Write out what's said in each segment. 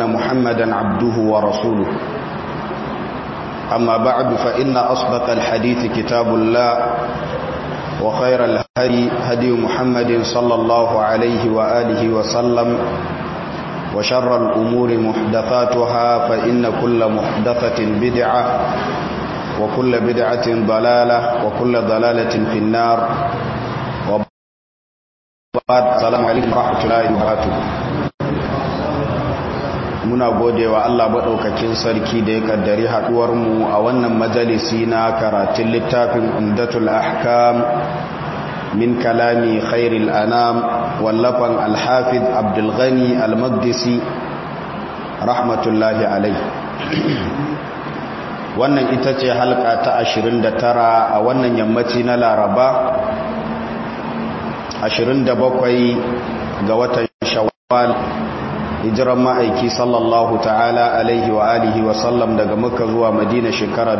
محمدا عبده ورسوله أما بعد فإن أصدق الحديث كتاب الله وخير الهدي هدي محمد صلى الله عليه وآله وسلم وشر الأمور محدثاتها فإن كل محدثة بدعة وكل بدعة ضلالة وكل ضلالة في النار وبعد السلام عليكم ورحمة الله وبركاته muna gode wa Allah maɗaukakin sarki da ya kaddari haɗuwarmu a wannan majalisi na karatun littafin umdatul ahkam min kalami khairil anam wallafan alhafid abdulghani almagdisi rahmatullahi alai wannan ita ce halka ta 29 a wannan yammaci na laraba 27 ga watan shawwal hijiran ma'aiki sallallahu ta'ala alaihi wa alihi wa sallam daga makka zuwa madina shekara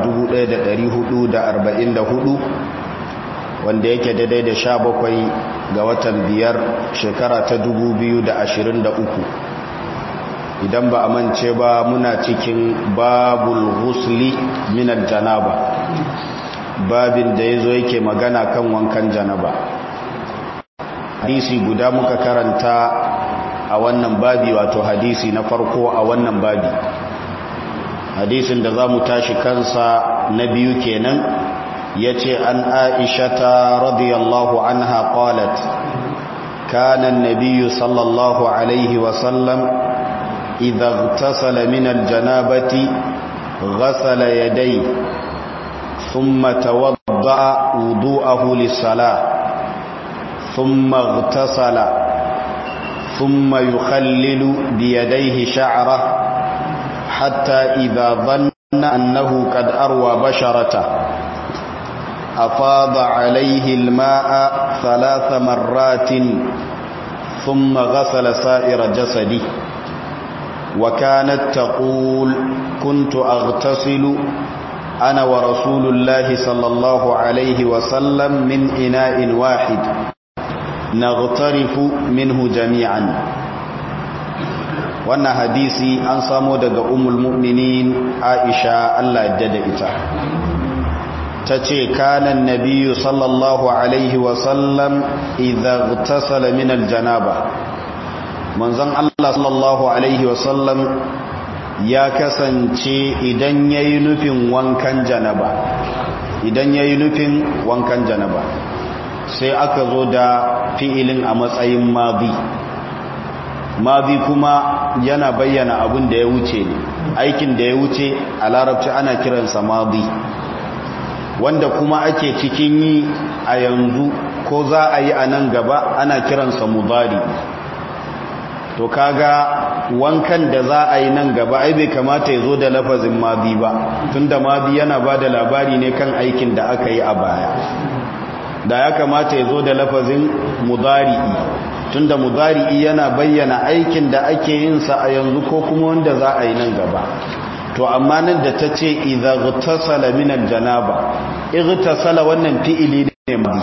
1444 wanda yake daidai da sha bakwai ga watan biyar shekara ta 2023 idan ba a mance ba muna cikin babul husli minal janaba babin da ya zo yake magana kan wankan janaba hadisi guda muka karanta a wannan babi wato hadisi na farko a wannan babi hadisin da za mu tashi kansa na biyu kenan ya ce an aishata radiyallahu anha qalat kana an-nabiy sallallahu alaihi wa sallam idha igtasala min al-janabati ghasala yadayhi thumma tawadda'a wudu'ahu lis-salah thumma igtasala ثم يخلل بيديه شعره حتى إذا ظن أنه قد أروى بشرته أفاض عليه الماء ثلاث مرات ثم غسل سائر جسده وكانت تقول كنت أغتسل أنا ورسول الله صلى الله عليه وسلم من إناء واحد naghtarifu minhu jami'an wannan hadisi an samo daga ummul mu'minin Aisha Allah ya da ita tace kana annabiyyu sallallahu alaihi wa sallam idza ightasala min aljanaba manzon Allah sallallahu alaihi wa sallam ya kasance idan yayi nufin wankan janaba idan yayi nufin wankan janaba sai aka zo da fi'ilin a matsayin mabi mabi kuma yana bayyana abin da ya wuce ne aikin da ya wuce a larabci ana kiransa mabi wanda kuma ake cikin yi a yanzu ko za a yi a nan gaba ana kiransa mudari to kaga wankan da za a yi nan gaba ai bai kamata ya zo da lafazin mabi ba tunda mabi yana ba da labari ne kan aikin da aka yi a baya da ya kamata ya zo da lafazin mudari'i tunda mudari'i yana bayyana aikin da ake yin sa a yanzu ko kuma wanda za a yi nan gaba to amma nan da ta ce idza ghtasala min aljanaba ightasala wannan fi'ili ne mai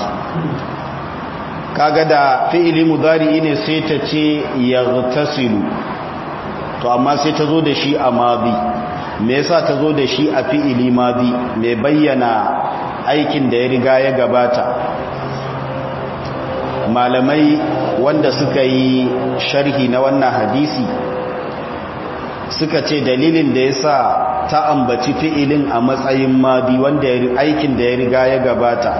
kaga da fi'ili mudari'i ne sai ta ce yaghtasilu to amma sai ta zo da shi a madi me yasa ta zo da shi a fi'ili madi mai bayyana aikin da ya riga ya gabata malamai wanda suka yi sharhi na wannan hadisi suka ce dalilin da ya sa ta ambaci fi'ilin a matsayin madi wanda aikin da ya riga ya gabata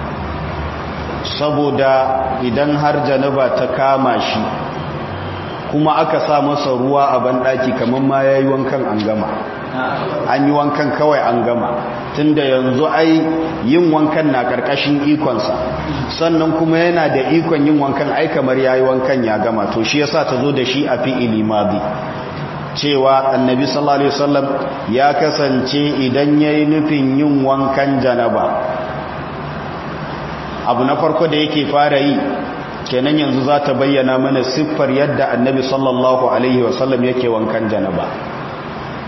saboda idan har janaba ta kama shi kuma aka sa masa ruwa a banɗaki kamar ma ya yi wankan an gama an yi wankan kawai an gama tunda yanzu ai yin wankan na ƙarƙashin ikonsa sannan kuma yana da ikon yin wankan ai kamar ya yi wankan ya gama to shi yasa ta zo da shi a fi'ili madi cewa annabi sallallahu alaihi wasallam ya kasance idan yayi nufin yin wankan janaba abu na farko da yake fara yi kenan yanzu za ta bayyana mana siffar yadda annabi sallallahu alaihi wasallam yake wankan janaba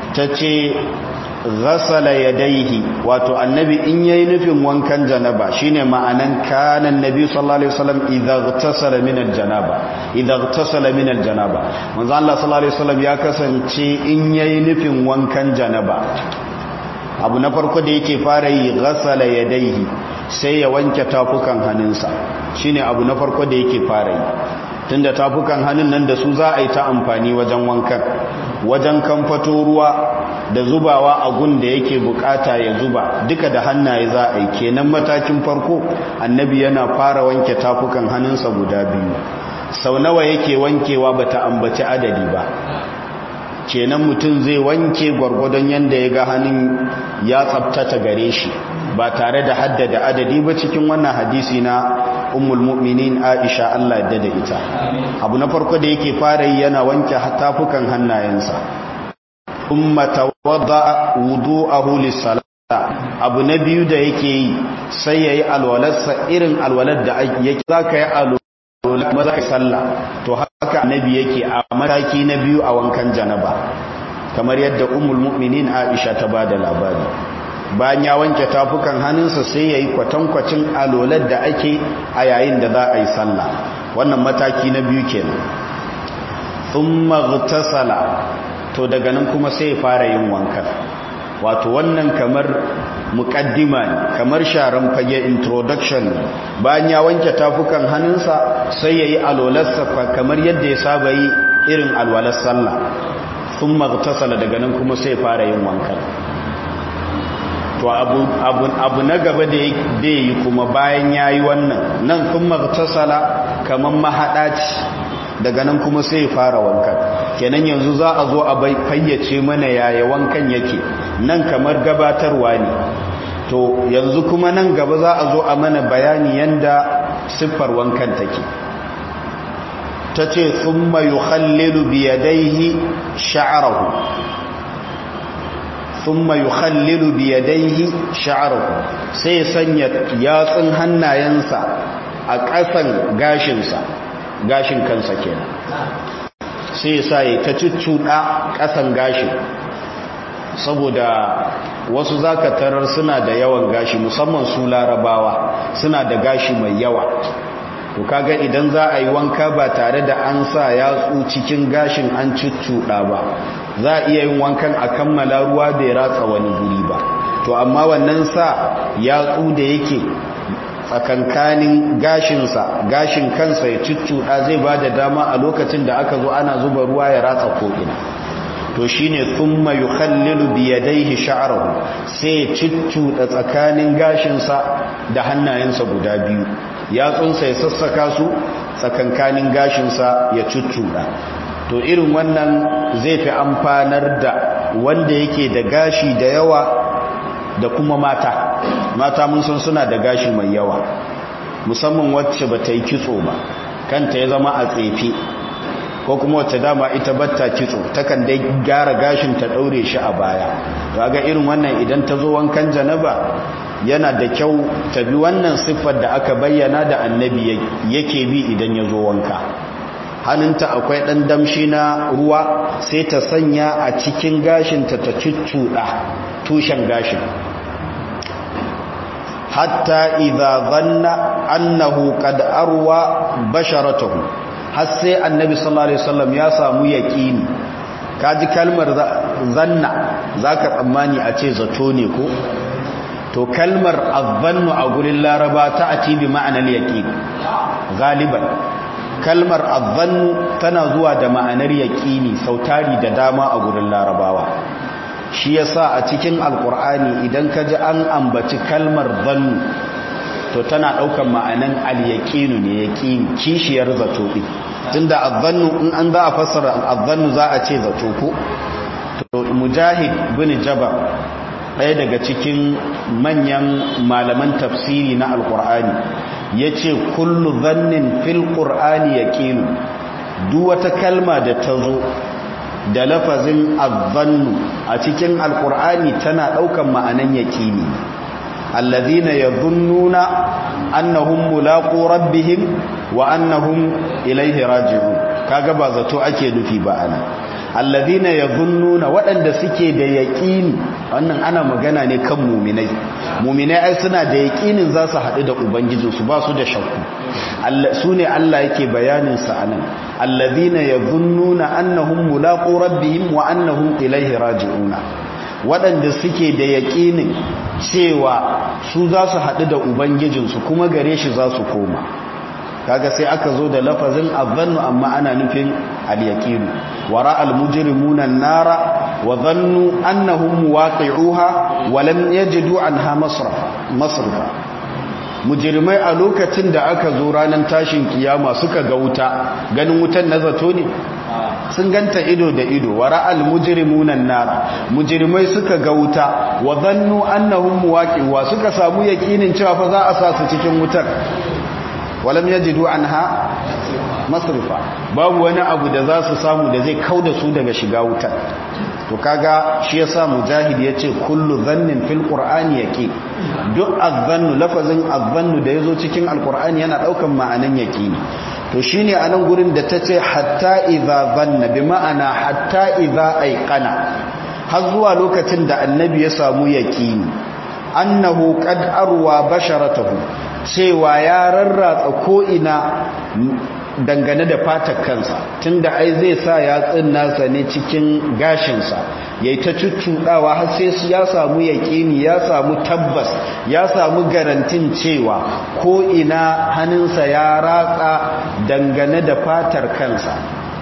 ta ce ghasala yadaihi wato annabi in yayi nufin wankan janaba shine ma'anan kana annabi sallallahu alaihi wasallam idza ghtasala min aljanaba idza ghtasala min aljanaba manzo Allah sallallahu alaihi wasallam ya kasance in yayi nufin wankan janaba abu na farko da yake fara yi ghasala yadaihi sai ya wanke tafukan hannunsa shine abu na farko da yake fara yi tunda tafukan hannun nan da su za a yi ta amfani wajen wankan wajen kamfato ruwa da zubawa a gun da yake bukata ya zuba duka da hannaye za a yi kenan matakin farko annabi yana fara wanke tafukan hannunsa guda biyu sau nawa yake wankewa bata ambaci adadi ba kenan mutum zai wanke gwargwadon yadda ya ga hannun ya tsabtata gare shi ba tare da haddada adadi ba cikin wannan hadisi na ummul mu'minin Aisha Allah da da ita abu na farko da yake fara yi yana wanke tafukan hannayensa umma tawadda wudu'ahu lis-salat abu na biyu da yake yi sai yayi alwalarsa irin alwalar da yake zaka yi alwala maza ka sallah to haka annabi yake a mataki na biyu a wankan janaba kamar yadda ummul mu'minin Aisha ta bada labari bayan ya wanke tafukan hannunsa sai ya yi kwatankwacin alolar da ake a yayin da za a yi sallah wannan mataki na biyu kenan thumma ghtasala to daga nan kuma sai ya fara yin wankan wato wannan kamar muqaddima ne kamar sharan fage introduction bayan ya wanke tafukan hannunsa sai ya yi alolarsa kamar yadda ya saba yi irin alwalar sallah thumma ghtasala daga nan kuma sai ya fara yin wankan to abu, abu, abu na gaba da ya yi kuma bayan ya yi wannan nan kun magtasala kamar mahaɗaci daga nan kuma sai fara wankan kenan yanzu za a zo a fayyace mana yaya wankan yake nan kamar gabatarwa ne to yanzu kuma nan gaba za a zo a mana bayani yanda siffar wankan take ta ce sun mayu hallilu biyadaihi sha'arahu thumma yukhallilu bi yadayhi sha'ruhu sai sanya yatsun hannayensa a ƙasan gashinsa gashin kansa kenan sai sa ya ta cuccuɗa ƙasan gashin saboda wasu zaka tarar suna da yawan gashi musamman su larabawa suna da gashi mai yawa to kaga idan za a yi wanka ba tare da an sa yatsu cikin gashin an cuccuɗa ba za a iya yin wankan a kammala ruwa bai ratsa wani guri ba to amma wannan sa yatsu da yake tsakankanin gashinsa gashin kansa ya cuccuɗa zai ba da dama a lokacin da aka zo ana zuba ruwa ya ratsa ko'ina to shi ne thumma yukhallilu biyadaihi sha'rahu sai ya cuccuɗa tsakanin gashinsa da hannayensa guda biyu yatsunsa ya sassaka su tsakankanin gashinsa ya cuccuɗa to irin wannan zai fi amfanar da wanda yake da gashi da yawa da kuma mata mata mun san suna da gashi mai yawa musamman wacce ba ta yi kitso ba kanta ya zama a tsefe ko kuma wacce dama ita batta kitso takan dai gyara gashin ta daure shi a baya ga irin wannan idan ta zo wankan janaba yana da kyau ta bi wannan siffar da aka bayyana da annabi yake bi idan ya zo wanka hannunta akwai ɗan damshi na ruwa sai ta sanya a cikin gashinta ta cuccuɗa tushen gashin hatta idza zanna annahu qad arwa basharatuhu har sai annabi sallallahu alaihi wasallam ya samu yaqini kaji kalmar zanna zaka tsammani a ce zato ne ko to kalmar azzannu a gurin laraba ta ati bi ma'anar yaqin galiban kalmar azzannu tana zuwa da ma'anar yaqini sautari da dama a gurin larabawa shi yasa a cikin alqur'ani idan ka ji an ambaci kalmar zannu to tana daukan ma'anan al-yaqinu ne yaqini kishiyar zato din tunda azzannu in an za a fassara azzannu za a ce zato ko to mujahid bin jabar ɗaya daga cikin manyan malaman tafsiri na alkur'ani ya ce kullu zannin fil ƙur'ani ya ƙinu duk wata kalma da ta zo da lafazin azzannu a cikin alkur'ani tana ɗaukan ma'anan ya ƙini allazina yadhunnuna annahum mulaqu rabbihim wa annahum ilaihi raji'un kaga ba zato ake nufi ba ana alladhina yadhunnuna waɗanda suke da yaqini wannan ana magana ne kan mu'minai mu'minai ai suna da yaqinin za su haɗu da ubangijinsu ba su da shakku su ne Allah yake bayanin sa anan alladhina yadhunnuna annahum mulaqu rabbihim wa annahum ilayhi raji'una waɗanda suke da yaƙinin cewa su za su haɗu da ubangijinsu kuma gare shi za su koma kaga sai aka zo da lafazin azannu amma ana nufin al-yaqinu wara al-mujrimuna an-nara wa dhannu annahum muwaqi'uha wa lam yajidu anha masrafa masrafa mujrimai a lokacin da aka zo ranar tashin kiyama suka ga wuta ganin wutan na zato ne sun ganta ido da ido wa ra'al mujrimunan nar mujrimai suka ga wuta wa dhannu annahum muwaqi'uha suka samu yakinin cewa fa za a sa su cikin wutar walam yajidu anha masrifa babu wani abu da za su samu da zai kauda su daga shiga wutar to kaga shi yasa mujahid yace kullu dhannin fil qur'ani yaqi duk adhannu lafazin adhannu da yazo cikin alqur'ani yana daukan ma'anan yaqini to shine anan gurin da tace hatta idza dhanna bi ma'ana hatta idza ayqana har zuwa lokacin da annabi ya samu yaqini annahu qad arwa basharatahu cewa ya rarratsa ko'ina dangane da fatar kansa tunda ai zai sa yatsun nasa ne cikin gashinsa yayi ta cuccuɗawa har sai ya samu yaƙini ya samu tabbas ya samu garantin cewa ko'ina hannunsa ya ratsa dangane da fatar kansa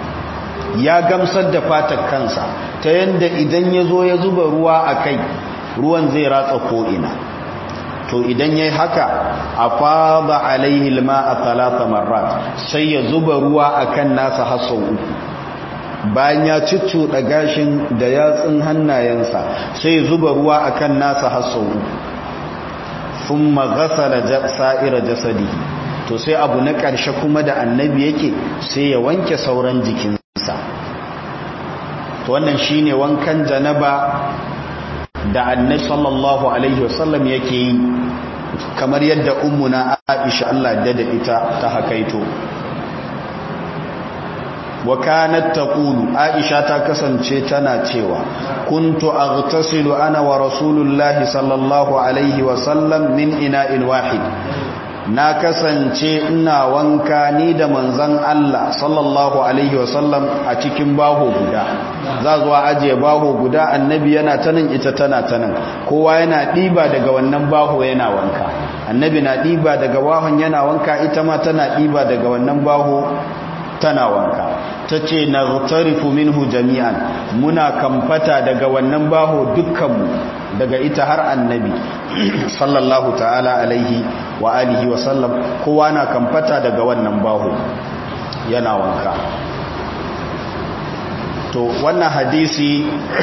ya gamsar da fatar kansa ta yanda idan ya zo ya zuba ruwa a kai ruwan zai ratsa ko'ina to idan yayi haka afada alaihi alma'a thalatha marrat sai ya zuba ruwa akan nasa hasso uku bayan ya da gashin da yatsun hannayensa sai ya zuba ruwa akan nasa hasso uku thumma ghasala sa'ira jasadihi to sai abu na ƙarshe kuma da annabi yake sai ya wanke sauran jikinsa to wannan shine wankan janaba da annabi sallallahu alaihi wasallam yake yi kamar yadda ummuna Aisha Allah da da ita ta hakaito wa kanat taqulu Aisha ta kasance tana cewa kuntu aghtasilu ana wa rasulullahi sallallahu alaihi wasallam min ina'in wahid na kasance ina wanka ni da manzan Allah sallallahu alaihi wasallam a cikin baho guda za zuwa ajiye baho guda annabi yana tanan ita tana tanan kowa yana ɗiba daga wannan baho yana wanka annabi na ɗiba daga bahon yana wanka ita ma tana ɗiba daga wannan baho tana wanka ta ce na tarifu minhu jami'an muna kamfata daga wannan baho dukkanmu daga ita har annabi sallallahu ta'ala alaihi wa alihi wa sallam kowa na kamfata daga wannan baho yana wanka to wannan hadisi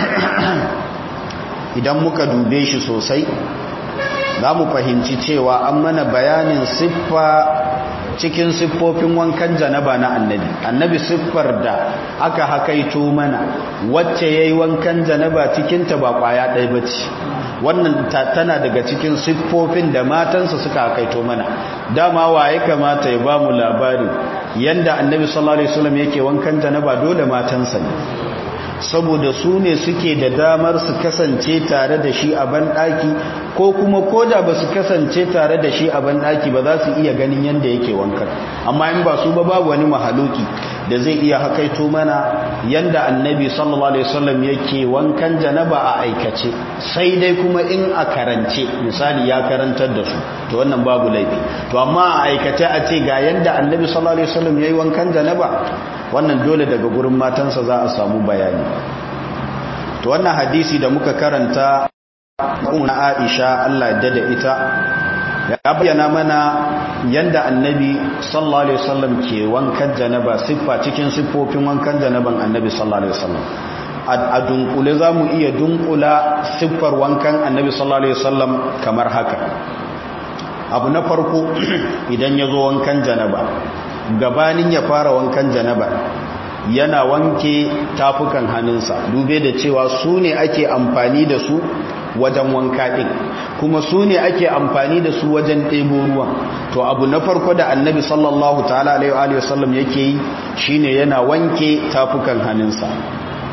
idan muka dube shi sosai za mu fahimci cewa an mana bayanin siffa cikin siffofin wankan janaba na annabi annabi siffar da aka hakaito mana wacce yayi wankan janaba cikin ta ba kwaya ɗaya bace wannan tana daga cikin siffofin da matansa suka hakaito mana dama waye kamata ya bamu labari yanda annabi sallallahu alaihi wasallam yake wankan janaba dole matansa ne saboda su ne suke da damar su kasance tare da shi a banɗaki ko kuma koda ba su kasance tare da shi a banɗaki ba za su iya ganin yadda yake wankan amma in ba su ba babu wani mahaluki da zai iya hakaito mana yadda annabi sallallahu alaihi wasallam yake wankan janaba a aikace sai dai kuma in a karance misali ya karantar da su to wannan babu laifi to amma a aikace a ce ga yadda annabi sallallahu alaihi wasallam yayi wankan janaba wannan dole daga gurin matansa za a samu bayani to wannan hadisi da muka karanta na Aisha Allah ya da ita ya bayyana mana yanda annabi sallallahu alaihi wasallam ke wankan janaba siffa cikin siffofin wankan janaban annabi sallallahu alaihi wasallam a dunkule za mu iya dunkula siffar wankan annabi sallallahu alaihi wasallam kamar haka abu na farko idan ya zo wankan janaba gabanin ya fara wankan janaba yana wanke tafukan hannunsa dube da cewa su ne ake amfani da su wajen wanka ɗin kuma su ne ake amfani da su wajen ɗebo ruwan to abu na farko da annabi sallallahu ta'ala alaihi wasallam yake yi shine yana wanke tafukan hannunsa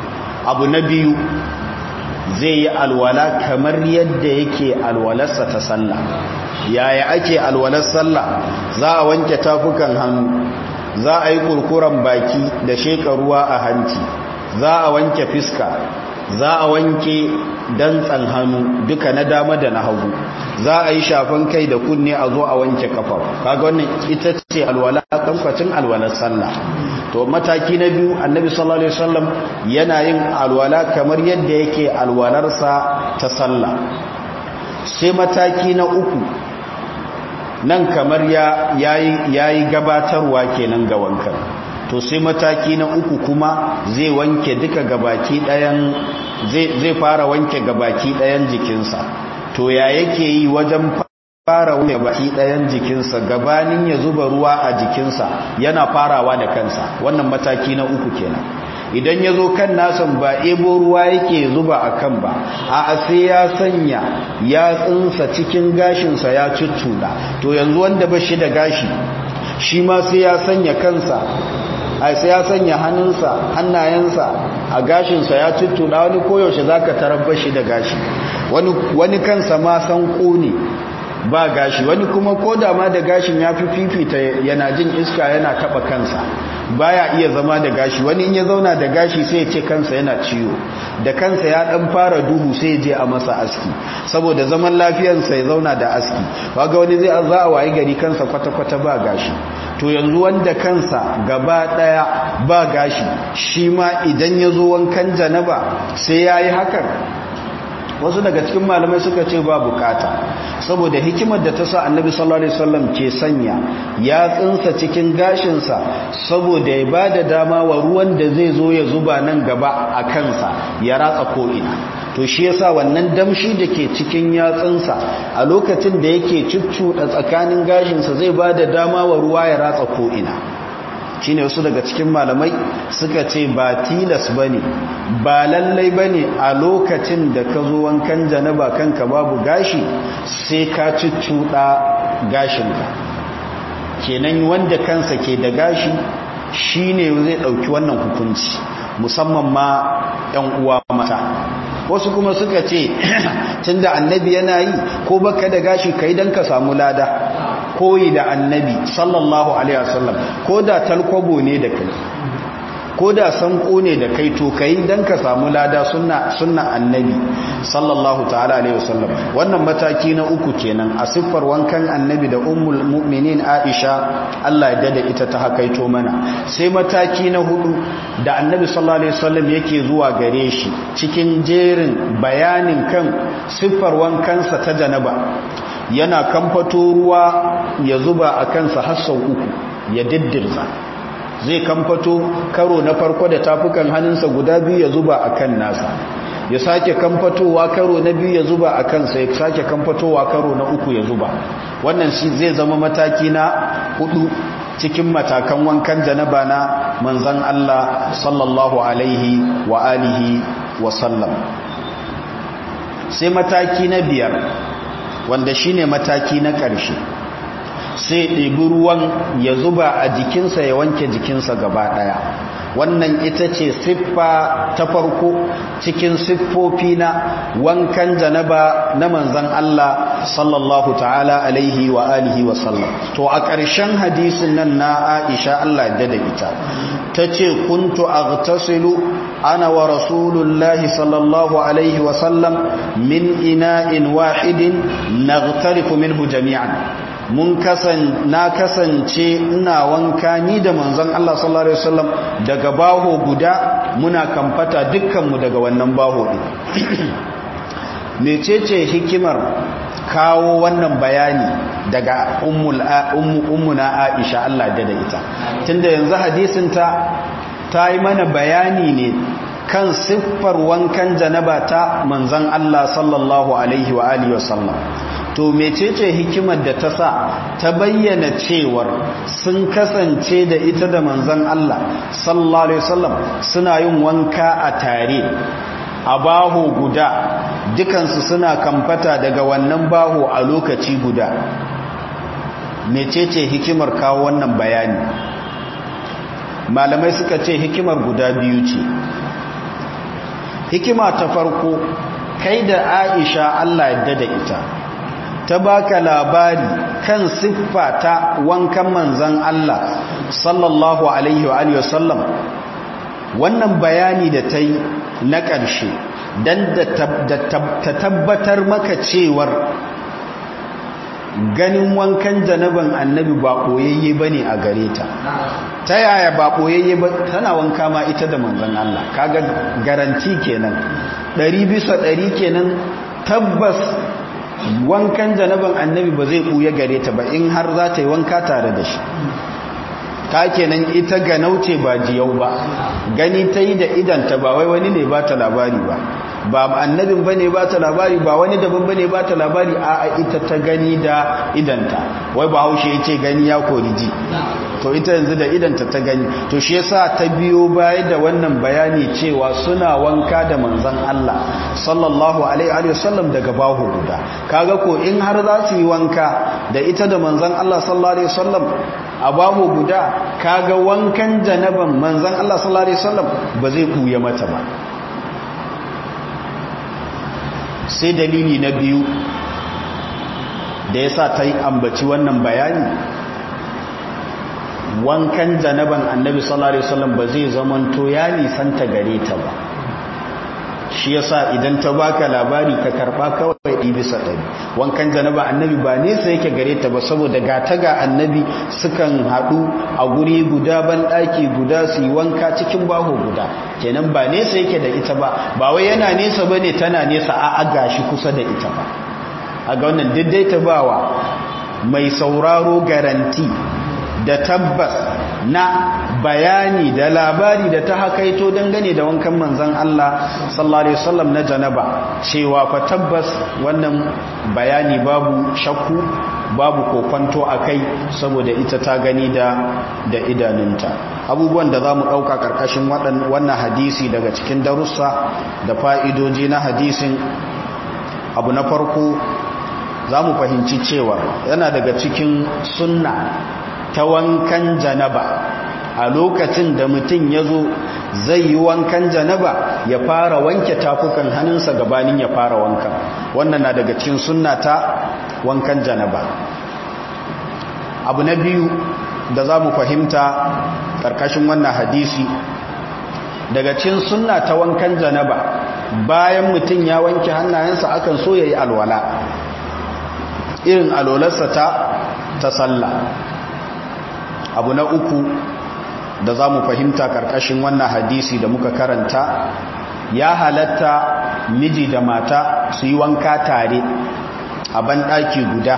abu na biyu zai yi alwala kamar yadda yake alwalarsa ta sallah yaya ake alwalar sallah za a wanke tafukan hannu za a yi kurkuren baki da sheka ruwa a hanci za a wanke fiska za a wanke dantsan hannu duka na dama da na hagu za a yi shafan kai da kunne a zo a wanke kafa kaga wannan ita ce alwala kamfacin alwalar sallah to mataki na biyu annabi sallallahu alaihi wasallam yana yin alwala kamar yadda yake alwalarsa ta sallah sai mataki na uku nan kamar ya yayi gabatarwa kenan ga wankan to sai mataki na uku kuma zai wanke duka gabaki ɗayan zai fara wanke gabaki ɗayan jikinsa to ya yake yi wajen fara wanke gabaki ɗayan jikinsa gabanin ya zuba ruwa a jikinsa yana farawa da kansa wannan mataki na uku kenan idan ya zo kan nasan ba ebo ruwa yake zuba a kan ba a sai ya sanya ya tsinsa cikin gashinsa ya cuccuda to yanzu wanda ba shi da gashi shi ma sai ya sanya kansa ai sai ya sanya hannunsa hannayensa a gashinsa ya tuttuɗa wani koyaushe za ka tarabba shi da gashi wani kansa ma san ne ba gashi wani kuma ko da ma da gashin ya fi fifita yana jin iska yana taɓa kansa baya iya zama da gashi wani in ya zauna da gashi sai ya ce kansa yana ciwo da kansa ya ɗan fara duhu sai ya je a masa aski saboda zaman lafiyarsa ya zauna da aski waga wani zai za a wayi gari kansa kwata-kwata ba gashi to yanzu wanda kansa gaba daya ba gashi shi ma idan ya zo wankan janaba sai ya yi hakan wasu daga cikin malamai suka ce ba bukata saboda hikimar da ta sa annabi sallallahu alaihi wasallam ke sanya ya tsinsa cikin gashinsa saboda ya bada dama wa ruwan da zai zo ya zuba nan gaba a kansa ya ratsa ko'ina to shi yasa wannan damshi da ke cikin yatsunsa a lokacin da yake cuccuɗa tsakanin gashinsa zai ba da dama wa ruwa ya ratsa ko'ina shi ne wasu daga cikin malamai suka ce ba tilas ba ne ba lallai ba ne a lokacin da ka zo wankan janaba kanka babu gashi sai ka cuccuɗa gashinka kenan wanda kansa ke da gashi shi ne zai ɗauki wannan hukunci musamman ma 'yan uwa mata wasu kuma suka ce tunda annabi yana yi ko baka da gashi kai dan ka samu lada koyi da annabi sallallahu alaihi wasallam ko da talkwabo ne da kai ko da sanko ne da kai to kai dan ka samu lada sunna sunna annabi sallallahu ta'ala alaihi wasallam wannan mataki na uku kenan a siffar wankan annabi da ummul mu'minin Aisha Allah ya dada ita ta hakaito mana sai mataki na hudu da annabi sallallahu alaihi wasallam yake zuwa gare shi cikin jerin bayanin kan siffar wankansa ta janaba yana kamfato ruwa ya zuba a kansa har sau uku ya diddirza zai kamfato karo na farko da tafukan hannunsa guda biyu ya zuba a kan nasa ya sake kamfatowa karo na biyu ya zuba a kansa ya sake kamfatowa karo na uku ya zuba wannan shi zai zama mataki na hudu cikin matakan wankan janaba na manzan Allah sallallahu alaihi wa alihi wa sallam sai mataki na biyar wanda shine mataki na ƙarshe sai ɗebi ruwan ya zuba a jikinsa ya wanke jikinsa gaba ɗaya wannan ita ce siffa ta farko cikin siffofi na wankan janaba na manzan Allah sallallahu ta'ala alaihi wa alihi wa sallam to a ƙarshen hadisin nan na Aisha Allah da da ita ta ce kuntu aghtasilu ana wa rasulullahi sallallahu alaihi wa sallam min ina'in wahidin naghtarifu minhu jami'an mun kasan na kasance ina wanka ni da manzon Allah sallallahu alaihi wasallam daga baho guda muna kamfata dukkanmu daga wannan baho din mecece hikimar kawo wannan bayani daga ummul ummuna Aisha Allah da da ita tunda yanzu hadisin ta ta yi mana bayani ne kan siffar wankan janaba ta manzon Allah sallallahu alaihi wa alihi wasallam to mecece hikimar da ta sa ta bayyana cewar sun kasance da ita da manzon Allah sallallahu alaihi wasallam suna yin wanka a tare a baho guda dukansu suna kamfata daga wannan baho a lokaci guda mecece hikimar kawo wannan bayani malamai suka ce hikimar guda biyu ce hikima ta farko kai da aisha Allah yadda da ita ta baka labari kan siffa ta wankan manzan Allah sallallahu alaihi wa alihi wasallam wannan bayani da ta yi na ƙarshe don ta tabbatar maka cewar ganin wankan janaban annabi ba ɓoyayye ba ne a gare ta ta yaya ba ɓoyayye ba tana wanka ma ita da manzan Allah kaga garanti kenan ɗari bisa ɗari kenan tabbas wankan janaban annabi ba zai ɓuya gare ta ba in har za ta yi wanka tare da shi ta kenan ita ga nauce ba jiyau ba gani ta yi da idanta ba wai wani ne ba ta labari ba ba annabin ba ne ba ta labari ba wani daban ba ne ba ta labari a ita ta gani da idanta wai ba haushe ya ce gani ya kori ji to ita yanzu da idanta ta gani to shi yasa ta biyo baya da wannan bayani cewa suna wanka da manzon Allah sallallahu alaihi wa sallam daga bahu guda kaga ko in har za su yi wanka da ita da manzon Allah sallallahu alaihi wa sallam a bahu guda kaga wankan janaban manzon Allah sallallahu alaihi wa sallam ba zai kuya mata ba sai dalili na biyu da ya sa ta yi ambaci wannan bayani wankan janaban annabi sallallahu alaihi wasallam ba zai zamanto ya nisanta gare ta ba shi yasa idan ta baka labari ka karba kawai ɗi bisa ɗari wankan janaba annabi ba nesa yake gare ta ba saboda ga ta ga annabi sukan haɗu a guri guda ban ɗaki guda su yi wanka cikin baho guda kenan ba nesa yake da ita ba ba wai yana nesa ba ne tana nesa a aga shi kusa da ita ba a ga wannan daidaita bawa mai sauraro garanti da tabbas na bayani da labari da ta hakaito dangane da wankan manzan Allah sallallahu alaihi wasallam na janaba cewa fa tabbas wannan bayani babu shakku babu kokonto akai saboda ita ta gani da da idanunta abubuwan da zamu dauka karkashin wannan hadisi daga cikin darussa da fa'idoji na hadisin abu na farko zamu fahimci cewa yana daga cikin sunna ta wankan janaba a lokacin da mutum ya zo zai yi wankan janaba ya fara wanke tafukan hannunsa gabanin ya fara wankan wannan na daga cikin sunna ta wankan janaba abu na biyu da za mu fahimta ƙarƙashin wannan hadisi daga cikin sunna ta wankan janaba bayan mutum ya wanke hannayensa akan so ya yi alwala irin alwalarsa ta ta sallah abu na uku da za mu fahimta karkashin wannan hadisi da muka karanta ya halatta miji da mata su yi wanka tare a banɗaki guda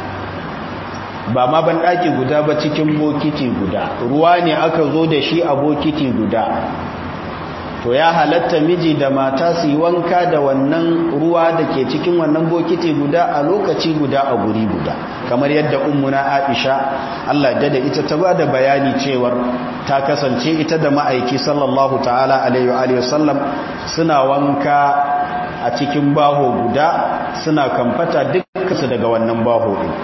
ba ma banɗaki guda ba cikin bokiti guda ruwa ne aka zo da shi a bokiti guda to ya halatta miji da mata su yi wanka da wannan ruwa da ke cikin wannan bokiti guda a lokaci guda a guri guda kamar yadda ummuna aisha Allah da ita ta ba da bayani cewar ta kasance ita da ma'aiki sallallahu ta'ala alaihi wa sallam suna wanka a cikin baho guda suna kamfata dukkansu daga wannan baho din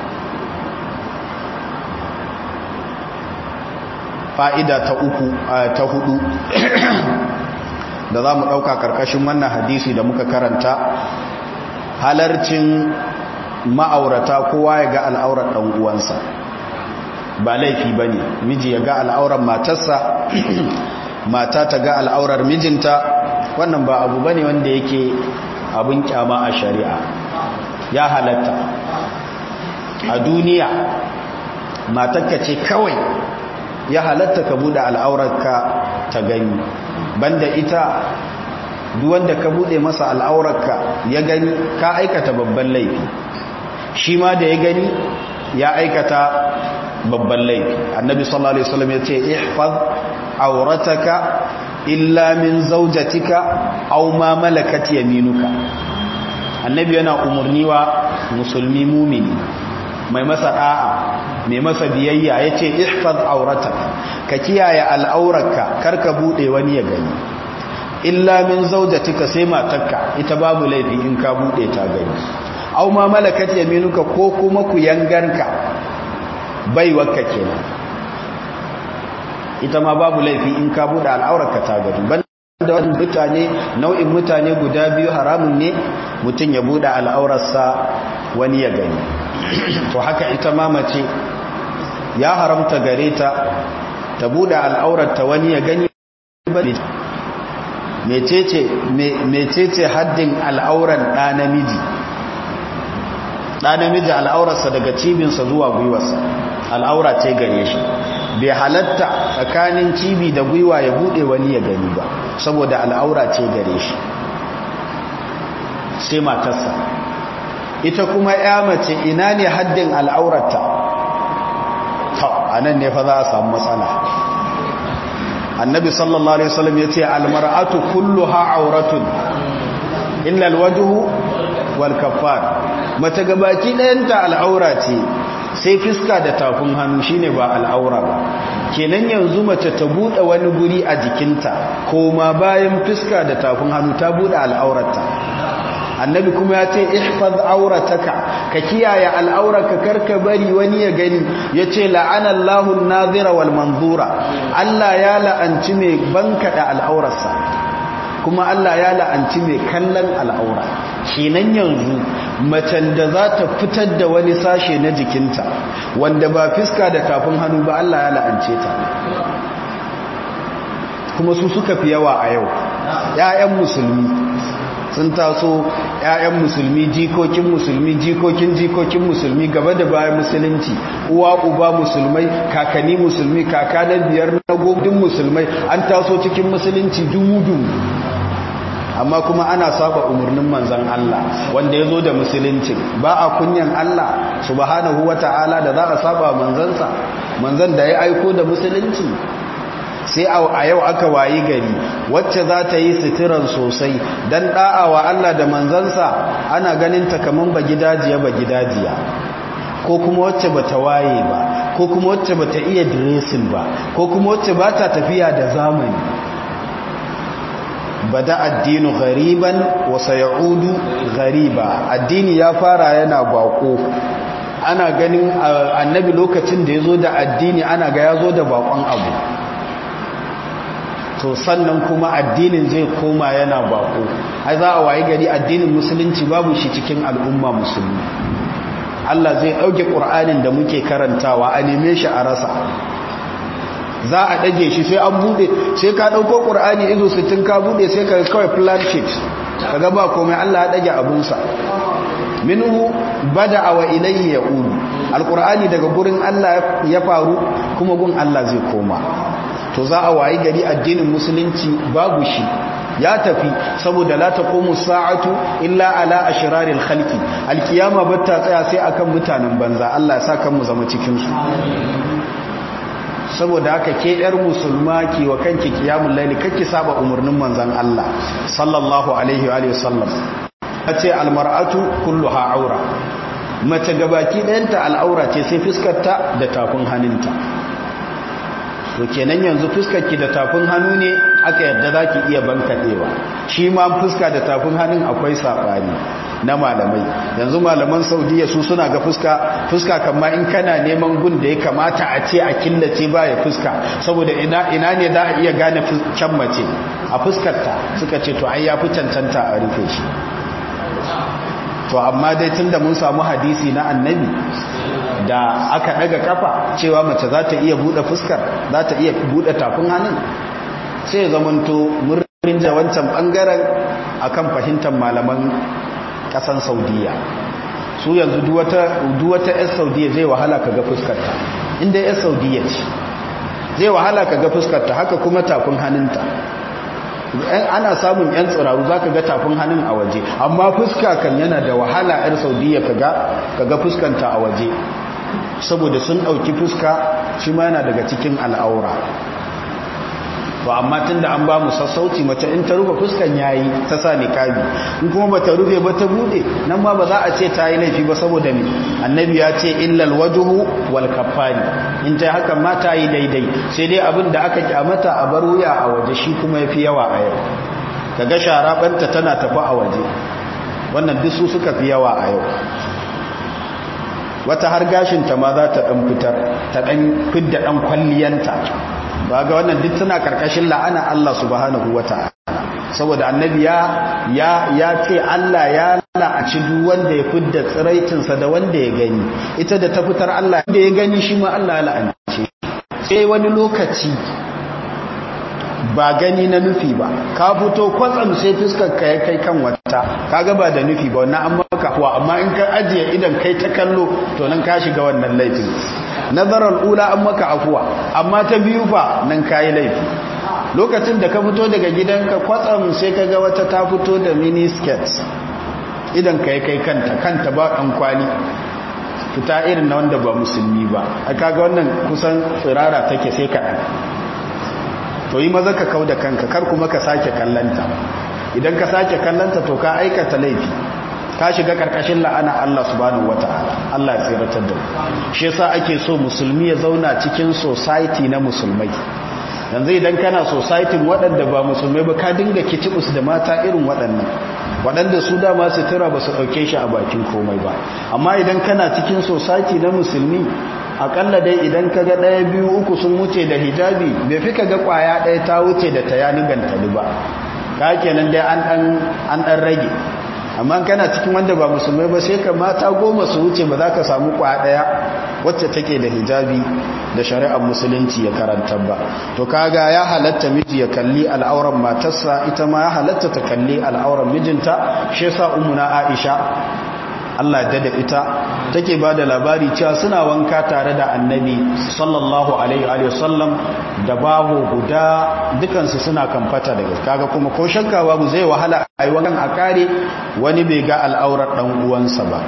fa'ida ta uku ta hudu da za mu ɗauka ƙarƙashin wannan hadisi da muka karanta halarcin ma'aurata kowa ya ga al'aurar ɗan uwansa ba laifi ba ne miji ya ga al'aurar matarsa mata ta ga al'aurar mijinta wannan ba abu ba ne wanda yake abin kyama a shari'a ya halatta a duniya matakka ce kawai ya halatta ka buɗe al'aurarka ta gani banda ita wanda ka bude masa al'aurarka ya gani ka aikata babban laifi shi ma da ya gani ya aikata babban laifi annabi sallallahu alaihi wasallam ya ce ihfaz aurataka illa min zawjatika aw ma malakat yaminuka annabi yana umurni wa musulmi mumini mai masa da'a mai masa biyayya ya ce ihfaz auratak ka kiyaye al'aurarka karka bude wani ya gani illa min zaujatika sai matarka ita babu laifi in ka bude ta gani aw ma malakat yaminuka ko kuma ku yangarka baiwarka kenan ita ma babu laifi in ka bude al'aurarka ta gani banda da wani mutane nau'in mutane guda biyu haramun ne mutum ya buɗe al'aurarsa wani ya gani to haka ita ma mace ya haramta gare ta ta buɗe al'aurarta wani ya gani mecece haddin al'auran ɗa namiji ɗa namiji al'aurarsa daga cibinsa zuwa gwiwarsa al'aura ce gare shi bai halatta tsakanin cibi da gwiwa ya buɗe wani ya gani ba saboda al'aura ce gare shi sai matarsa ita kuma ya mace ina ne haddin al'aurarta a nan ne fa za a samu matsala annabi sallallahu alaihi wasallam yace almar'atu kulluha auratun illa alwajhu wal kaffar mace gabaki ɗayanta al'aura ce sai fiska da tafin hannu shine ba al'aura ba kenan yanzu mace ta bude wani guri a jikinta koma bayan fiska da tafin hannu ta bude al'aurarta annabi kuma ya ce ihfaz aurataka ka kiyaye al'auraka karka bari wani ya gani yace la'ana Allahu an-nazira wal manzura Allah ya la'anci mai bankada al'aurarsa kuma Allah ya la'anci mai kallon al'aura kenan yanzu macen da za ta fitar da wani sashe na jikinta wanda ba fiska da tafin hannu ba Allah ya la'ance ta kuma su suka fi yawa a yau 'ya'yan musulmi sun taso 'ya'yan musulmi jikokin musulmi jikokin jikokin musulmi gaba da bayan musulunci uwa uba musulmai kakanni musulmi kaka na biyar na gobin musulmai an taso cikin musulunci dumu amma kuma ana saba umarnin manzan Allah wanda ya zo da musulunci ba a kunyan Allah subhanahu wa ta'ala da za a saba manzansa manzan da ya aiko da musulunci sai a yau aka wayi gari wacce za ta yi sitiran sosai don ɗa'awa Allah da manzansa ana ganin ta kaman ba gidajiya ba gidajiya ko kuma wacce ba ta waye ba ko kuma wacce ba ta iya diresin ba ko kuma wacce ba ta tafiya da zamani bada addinu gariban wasa ya'udu gariba addini ya fara yana bako ana ganin annabi lokacin da ya zo da addini ana ga ya zo da bakon abu to sannan kuma addinin zai koma yana bako ai za a wayi gari addinin musulunci babu shi cikin al'umma musulmi Allah zai dauke Qur'anin da muke karantawa a neme shi a rasa za a dage shi sai an bude sai ka dauko Qur'ani izo 60 ka bude sai ka kawai plan sheet kaga ba komai Allah ya dage abun sa minhu bada'a wa ilayhi ya'udu alqur'ani daga gurin Allah ya faru kuma gun Allah zai koma to za a wayi gari addinin musulunci babu shi ya tafi saboda la taqumu sa'atu illa ala ashraril khalqi alkiyama batta tsaya sai akan mutanen banza Allah ya saka mu zama cikin su saboda haka ke yar musulma ki wa kanki kiyamul laili kake saba umurnin manzon Allah sallallahu alaihi wa alihi wasallam ace almar'atu kulluha aura mace gabaki ɗayanta al'aura ce sai fuskarta da tafin hannunta to kenan yanzu fuskarki da tafin hannu ne aka yadda za ki iya bankaɗewa shi ma fuska da tafin hannun akwai saɓani na malamai yanzu malaman saudiya su suna ga fuska fuska kama in kana neman gun da ya kamata a ce a killace ba ya fuska saboda ina, ina ne za a iya gane can mace a fuskarta suka ce to ai ya fi cancanta a rufe shi to amma dai tun da mun samu hadisi na annabi da aka daga kafa cewa mace za ta iya bude fuskar za ta iya bude tafin hannun sai ya zamanto murnin da wancan bangaren akan fahimtar malaman kasan saudiya su yanzu duwata 'yan saudiya zai wahala ka ga fuskarta inda 'yan saudiya ce zai wahala ka ga fuskarta haka kuma tafin hannunta ana samun 'yan tsiraru za ka ga tafin hannun a waje amma fuska kan yana da wahala 'yan saudiya ka ga fuskanta a waje saboda sun ɗauki fuska shi ma yana daga cikin al'aura to amma tun da an ba mu sassauci mace in ta rufe fuskan yayi ta sa niqabi in kuma bata rufe ba ta bude nan ma ba za a ce ta yi laifi ba saboda ne annabi ya ce illal wajhu wal kaffani in ta haka ma ta yi daidai sai dai abin da aka kyamata a bar wuya a waje shi kuma yafi yawa a yau kaga shara banta tana tafi a waje wannan duk su suka fi yawa a yau wata har gashinta ma za ta ɗan fitar ta ɗan fidda ɗan kwalliyanta ba ga wannan duk tana karkashin la'ana Allah subhanahu wa ta'ala saboda annabi ya ya ya ce Allah ya la'aci duk wanda ya fidda tsiraitinsa da wanda ya gani ita da ta fitar Allah da ya gani shi ma Allah ya la'ance sai wani lokaci ba gani na nufi ba ka fito kwatsam sai fuskar ka ya kai kan wata kaga ba da nufi ba wannan an maka huwa amma in ka ajiye idan kai ta kallo to nan ka shiga wannan laifin nazarar ula an maka afuwa amma ta biyu fa nan kayi laifi lokacin da ka fito daga gidanka kwatsam sai ka ga wata ta fito da mini skirt idan ka yi kai kanta kanta ba ɗan kwali fita irin na wanda ba musulmi ba a kaga wannan kusan tsirara take sai kaɗan to yi maza ka kau da kanka kar kuma ka sake kallanta idan ka sake kallanta to ka aikata laifi ka shiga karkashin la'ana Allah subhanahu wata'ala Allah ya tsiratar da shi yasa ake so musulmi ya zauna cikin society na musulmai yanzu idan kana society waɗanda ba musulmai ba ka dinga kitibus da mata irin waɗannan waɗanda su dama sutura ba su ɗauke shi a bakin komai ba amma idan kana cikin society na musulmi akalla dai idan ka ga ɗaya biyu uku sun wuce da hijabi bai fi ka ga ƙwaya ɗaya ta wuce da ta yani gantali ba ka kenan dai an ɗan rage amma kana cikin wanda ba musulmai ba sai ka mata goma su wuce ba za ka samu ƙwaya ɗaya wacce take da hijabi da shari'ar musulunci ya karanta ba to kaga ya halatta miji ya kalli al'auran matarsa ita ma ya halatta ta kalli al'auran mijinta shi yasa ummuna Aisha Allah da da ita take ba da labari cewa suna wanka tare da annabi sallallahu alaihi wa sallam da babu guda dukansu suna kamfata daga kaga kuma ko shakka babu zai wahala a yi wankan a kare wani bai ga al'aurar dan uwansa ba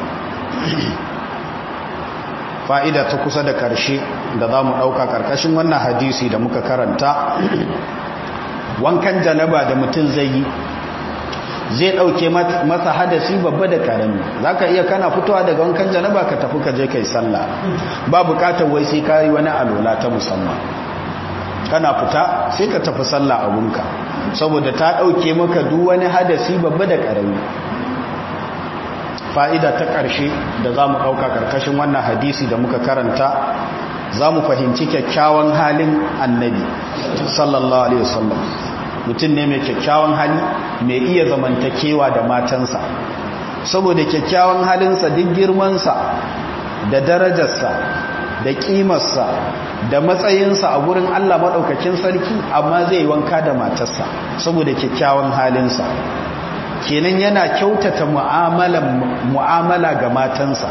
fa'ida ta kusa da karshe da za mu ɗauka ƙarƙashin wannan hadisi da muka karanta wankan janaba da mutum zai yi zai ɗauke masa hadasi babba da karami za ka iya kana fitowa daga wankan janaba ka tafi ka je kai sallah ba bukatar wai sai ka yi wani alola ta musamman kana fita sai ka tafi sallah abunka saboda ta ɗauke maka duk wani hadasi babba da karami fa'ida ta ƙarshe da za mu ɗauka ƙarƙashin wannan hadisi da muka karanta za mu fahimci kyakkyawan halin annabi sallallahu alaihi wasallam mutum ne mai kyakkyawan hali mai iya zamantakewa da matansa saboda kyakkyawan halinsa duk girmansa da darajarsa da kimarsa da matsayinsa a gurin Allah maɗaukakin sarki amma zai wanka da matarsa saboda kyakkyawan halinsa kenan yana kyautata mu'amala ga matansa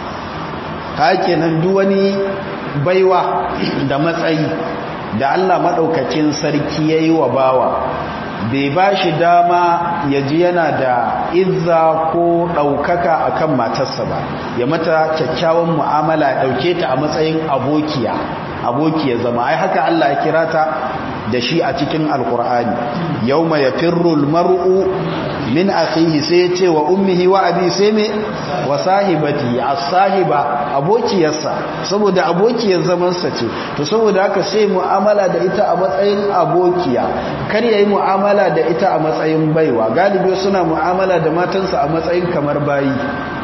ta kenan duk wani baiwa da matsayi da Allah maɗaukacin sarki ya yi wa bawa bai ba shi dama ya ji yana da izza ko ɗaukaka a kan matarsa ba ya mata kyakkyawan mu'amala ya ɗauke ta a matsayin abokiya abokiya zama ai haka Allah ya kira ta da shi a cikin alkur'ani yau mai firrul mar'u min akhihi sai ce wa ummihi wa abi sai me wa sahibati as-sahiba abokiyarsa saboda abokiyar zamansa ce to saboda haka sai mu'amala da ita a matsayin abokiya kar yayi mu'amala da ita a matsayin baiwa galibi suna mu'amala da matansa a matsayin kamar bayi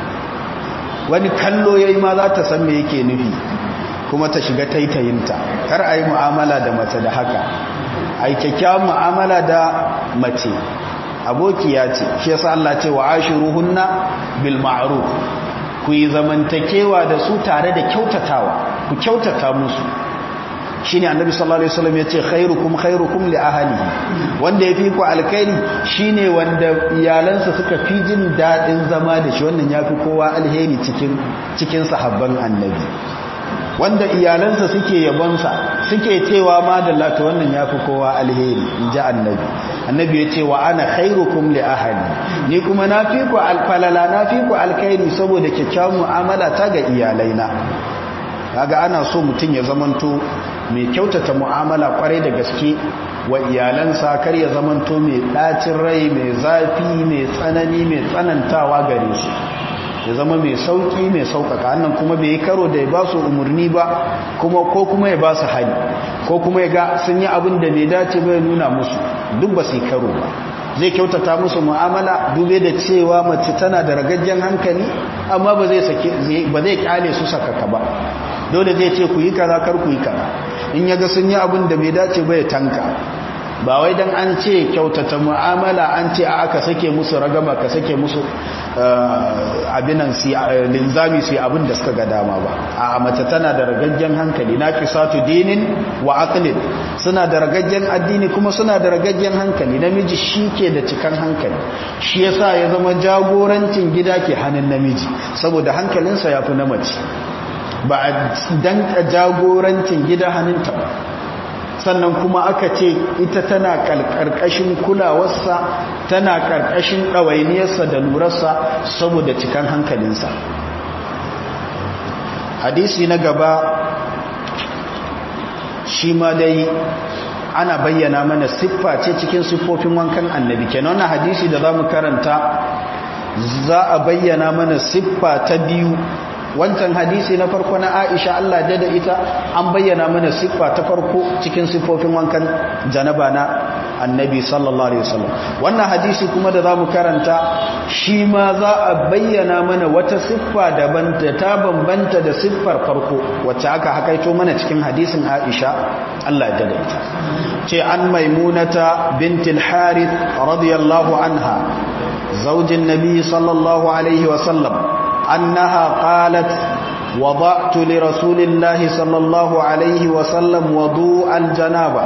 wani kallo yayi ma za ta san me yake nufi kuma ta shiga taitayinta kar ayi mu'amala da mace da haka ai kyakkyawan mu'amala da mace abokiya ce shi yasa Allah ce wa ashiruhunna bil ma'ruf ku yi zamantakewa da su tare da kyautatawa ku kyautata musu shine annabi sallallahu alaihi wasallam yace khairukum khairukum li ahlihi wanda yafi ku alkhairi shine wanda iyalansa suka fi jin dadin zama da shi wannan yafi kowa alheri cikin cikin sahabban annabi wanda iyalansa suke yabonsa suke cewa ma da lati wannan yafi kowa alheri inji annabi annabi ya ce wa ana khairukum li ahli ni kuma nafi ku alfalala nafi ku alkhairi saboda kyakkyawan mu'amala ta ga iyalaina kaga ana so mutum ya zamanto mai kyautata mu'amala kwarai da gaske wa iyalansa kar ya zamanto mai ɗacin rai mai zafi mai tsanani mai tsanantawa gare su ya zama mai sauki mai sauƙaƙa annan kuma bai yi karo da ya ba su umarni ba kuma ko kuma ya ba su hali ko kuma ya ga sun yi abin da bai dace bai nuna musu duk ba su yi karo ba zai kyautata musu mu'amala dube da cewa mace tana da ragajjen hankali amma ba zai sake ba zai kyale su sakaka ba dole zai ce ku yi kaza kar ku yi kaza in ya ga sun yi abin da bai dace ba ya tanka ba wai dan an ce kyautata mu'amala an ce aka sake musu ragama ka sake musu abinan si linzami su abin da suka ga dama ba a mace tana da ragaggen hankali na kisatu dinin wa aqlin suna da ragaggen addini kuma suna da ragaggen hankali namiji shi ke da cikan hankali shi yasa ya zama jagorancin gida ke hannun namiji saboda hankalinsa ya fi na mace ba a danka jagorancin gida hannunta ba sannan kuma aka ce ita tana karkashin kulawarsa tana karkashin ɗawainiyarsa da lurarsa saboda cikan hankalinsa hadisi na gaba shi ma dai ana bayyana mana siffa ce cikin siffofin wankan annabi kenan wannan hadisi da za mu karanta za a bayyana mana siffa ta biyu wancan hadisi na farko na Aisha Allah da da ita an bayyana mana siffa ta farko cikin siffofin wankan janaba na annabi sallallahu alaihi wasallam wannan hadisi kuma da zamu karanta shi ma za a bayyana mana wata siffa daban da ta bambanta da siffar farko wacce aka hakaito mana cikin hadisin Aisha Allah da da ita ce an maimunata bintul harith radiyallahu anha zaujin nabi sallallahu alaihi wasallam أنها قالت وضعت لرسول الله صلى الله عليه وسلم وضوء الجنابة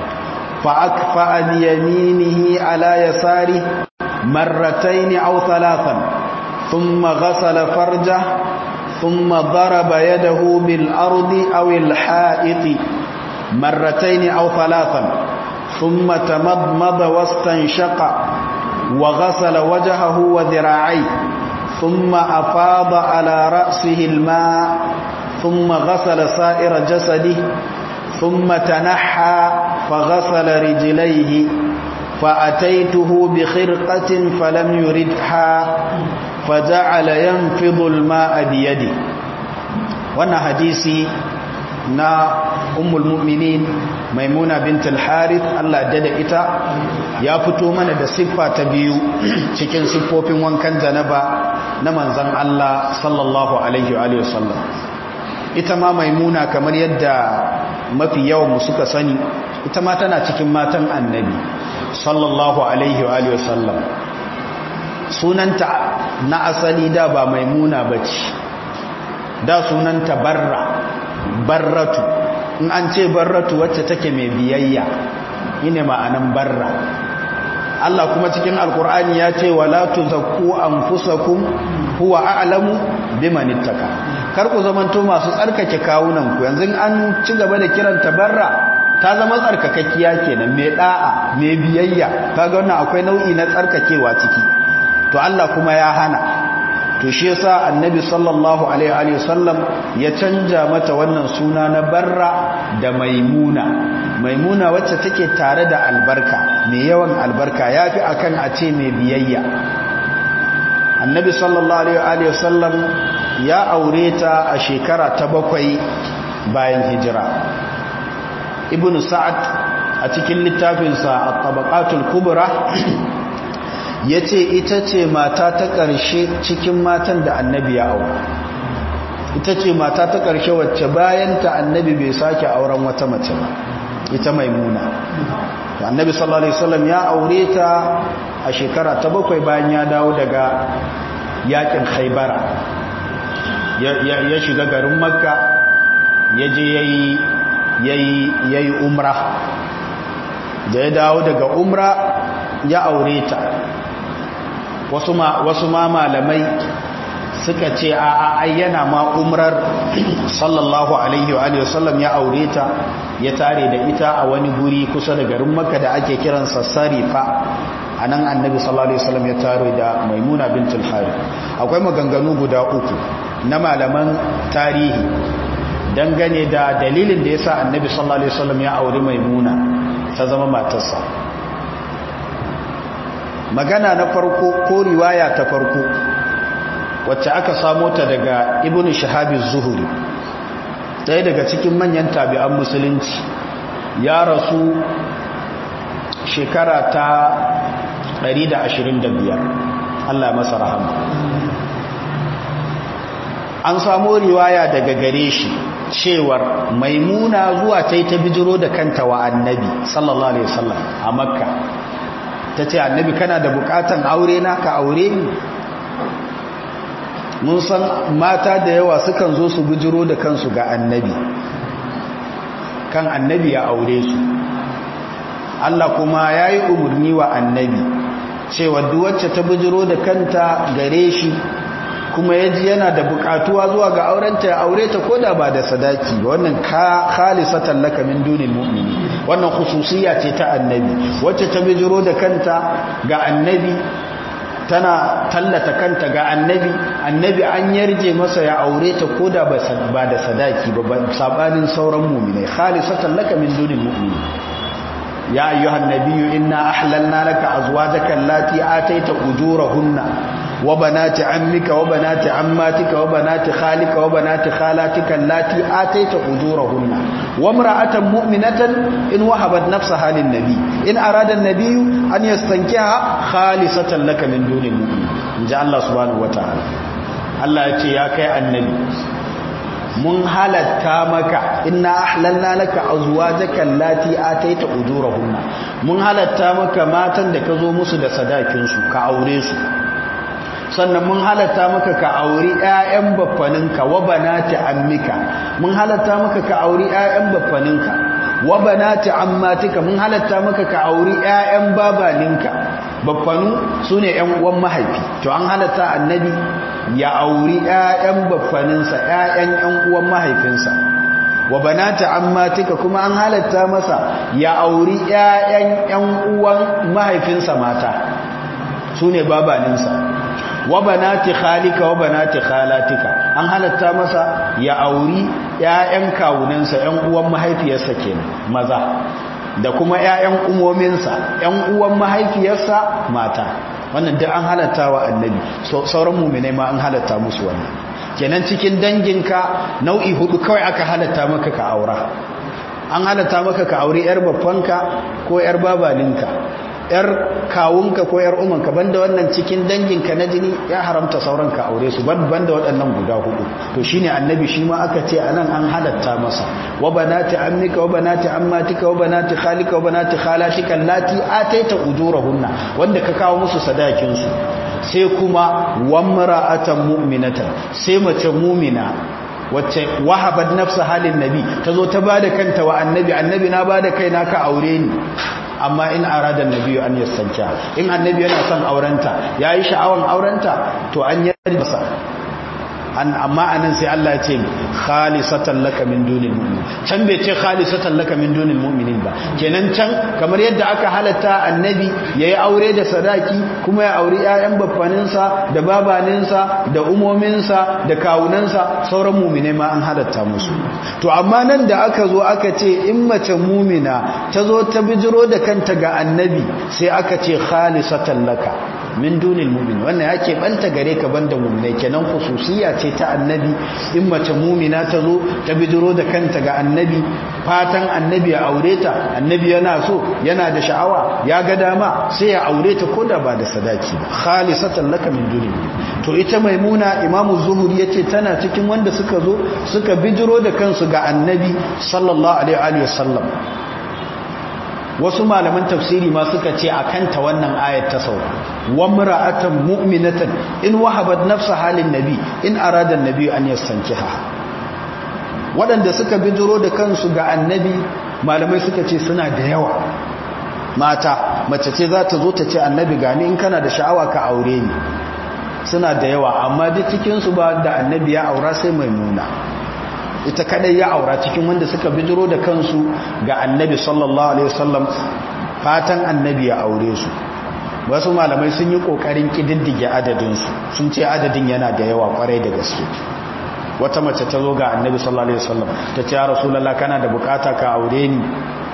فأكفأ بيمينه على يساره مرتين أو ثلاثا ثم غسل فرجه ثم ضرب يده بالأرض أو الحائط مرتين أو ثلاثا ثم تمضمض واستنشق وغسل وجهه وذراعيه ثم أفاض على رأسه الماء ثم غسل سائر جسده ثم تنحى فغسل رجليه فأتيته بخرقة فلم يردها فجعل ينفض الماء بيده وانا حديثي نا أم المؤمنين maimuna bint al-harith Allah dada ita ya fito mana da siffa ta biyu cikin siffofin wankan janaba na manzon Allah sallallahu alaihi wa sallam ita ma maimuna kamar yadda mafi yawan mu suka sani ita ma tana cikin matan annabi sallallahu alaihi wa sallam sunanta na asali da ba maimuna bace da sunanta barra barratu in an ce barratu wacce take mai biyayya ine ma'anan barra Allah kuma cikin alkur'ani ya ce wala tuzakku anfusakum huwa a'lamu biman ittaka kar ku zamanto masu tsarkake kawunan ku yanzu an ci gaba da kiranta barra ta zama tsarkakakkiya kenan mai da'a mai biyayya kaga wannan akwai nau'i na tsarkakewa ciki to Allah kuma ya hana to shi yasa annabi sallallahu alaihi wasallam ya canja mata wannan suna na barra da maimuna maimuna wacce take tare da albarka mai yawan albarka yafi akan a ce mai biyayya annabi sallallahu alaihi wasallam ya aure ta a shekara ta bakwai bayan hijira ibnu sa'ad a cikin littafinsa at-tabaqatul kubra ya ce ita ce mata ta ƙarshe cikin matan da annabi ya aura ita ce mata ta ƙarshe wacce bayanta annabi bai sake auren wata mace ba ita maimuna annabi sallallahu alaihi wasallam ya aure ta a shekara ta bakwai bayan ya dawo daga yakin haibara ya shiga garin makka ya je ya yi umra da ya dawo daga umra ya aure ta wasu ma malamai suka ce a ayyana ma umrar sallallahu alaihi wa sallam ya aure ta ya tare da ita a wani guri kusa da garin makka da ake kiransa sarifa a nan annabi sallallahu alaihi wasallam ya tare da maimuna bintul harith akwai maganganu guda uku na malaman tarihi dangane da dalilin da yasa annabi sallallahu alaihi wasallam ya auri maimuna ta zama matarsa magana na farko ko riwaya ta farko wacce aka samo ta daga ibn shahabi zuhuri ɗaya daga cikin manyan tabi'an musulunci ya rasu shekara ta 125 Allah masa rahama an samo riwaya daga gare shi cewar maimuna zuwa ta yi ta bijiro da kanta wa annabi sallallahu alaihi wasallam a makka ta ce annabi kana da bukatan aure na ka aure ni mun san mata da yawa sukan zo su bijiro da kansu ga annabi kan annabi ya aure su Allah kuma ya yi umarni wa annabi cewa duwacce ta bijiro da kanta gare shi kuma ya ji yana da bukatuwa zuwa ga aurenta ya aure ta koda ba da sadaki wannan ka khalisatan laka min dunil mu'mini wannan khususiyya ce ta annabi wacce ta bijiro da kanta ga annabi tana tallata kanta ga annabi annabi an yarje masa ya aure ta koda ba da sadaki ba sabanin sauran mu'minai khalisatan laka min dunil mu'mini ya ayyuhan nabiyyu inna ahlalna laka azwajaka allati ataita ujurahunna wa banati ammika wa banati ammatika wa banati khalika wa banati khalatika allati ataita ujurahunna wa imra'atan mu'minatan in wahabat nafsaha lin nabi in arada an-nabiyyu an yastankiha khalisatan laka min dunil mu'min inja Allah subhanahu wa ta'ala Allah ya ce ya kai annabi mun halatta maka inna ahlalna laka azwajaka allati ataita ujurahunna mun halatta maka matan da ka zo musu da sadakin su ka aure su sannan mun halatta maka ka auri ƴaƴan baffaninka wa banati ammika mun halatta maka ka auri ƴaƴan baffaninka wa banati ammatika mun halatta maka ka auri ƴaƴan babaninka baffanu sune ƴan uwan mahaifi to an halatta annabi ya auri ƴaƴan baffaninsa ƴaƴan ƴan uwan mahaifinsa wa banati ammatika kuma an halatta masa ya auri ƴaƴan ƴan uwan mahaifinsa mata sune babaninsa wa banati khalika wa banati khalatika an halatta masa ya auri ƴaƴan kawunansa ƴan uwan mahaifiyarsa kenan maza da kuma ƴaƴan umominsa ƴan uwan mahaifiyarsa mata wannan duk an halatta wa annabi sauran mu'minai ma an halatta musu wannan kenan cikin danginka nau'i hudu kawai aka halatta maka ka aura an halatta maka ka auri yar babbanka ko yar babalinka yar kawunka ko yar umanka banda wannan cikin danginka na jini ya haramta sauran ka aure su banda waɗannan guda hudu to shine annabi shi ma aka ce anan an halatta masa wa banati ammika wa banati ammatika wa banati khalika wa banati khalatika allati ataita ujurahunna wanda ka kawo musu sadakin su sai kuma wamra'atan mu'minatan sai mace mu'mina wacce wahabat nafsa halin nabi tazo ta bada kanta wa annabi annabi na bada kaina ka aure ni amma in arada nabi an yastanka in annabi yana son aurenta yayi sha'awan aurenta to an yarda masa an amma anan sai Allah ya ce khalisatan laka min dunil mu'min can bai ce khalisatan laka min dunil mu'minin ba kenan can kamar yadda aka halatta annabi yayi aure da sadaki kuma ya auri ƴaƴan baffaninsa da babaninsa da umominsa da kawunansa sauran mu'mine ma an halatta musu to amma nan da aka zo aka ce in mace mu'mina ta zo ta bijiro da kanta ga annabi sai aka ce khalisatan laka min dunil mu'min wannan yake banta gare ka banda mu'minai kenan khususiyya ce ta annabi in mace mu'mina ta zo ta bidiro da kanta ga annabi fatan annabi ya aure ta annabi yana so yana da sha'awa ya ga dama sai ya aure ta koda ba da sadaki ba khalisatan laka min dunil to ita maimuna imamu zuhuri yace tana cikin wanda suka zo suka bidiro da kansu ga annabi sallallahu alaihi wa sallam wasu malaman tafsiri ma suka ce a kanta wannan ayat ta sauka wa mar'atan mu'minatan in wahabat nafsa halin nabi in arada nabi an yastankiha waɗanda suka bijiro da kansu ga annabi malamai suka ce suna da yawa mata mace ce za ta zo ta ce annabi gani in kana da sha'awa ka aure ni suna da yawa amma duk cikinsu ba da annabi ya aura sai maimuna ita kadai ya aura cikin wanda suka bijiro da kansu ga annabi sallallahu alaihi wasallam fatan annabi ya aure su wasu malamai sun yi kokarin kididdige adadin su sun ce adadin yana da yawa kwarai da gaske wata mace ta zo ga annabi sallallahu alaihi wasallam ta ce ya rasulullah kana da bukata ka aure ni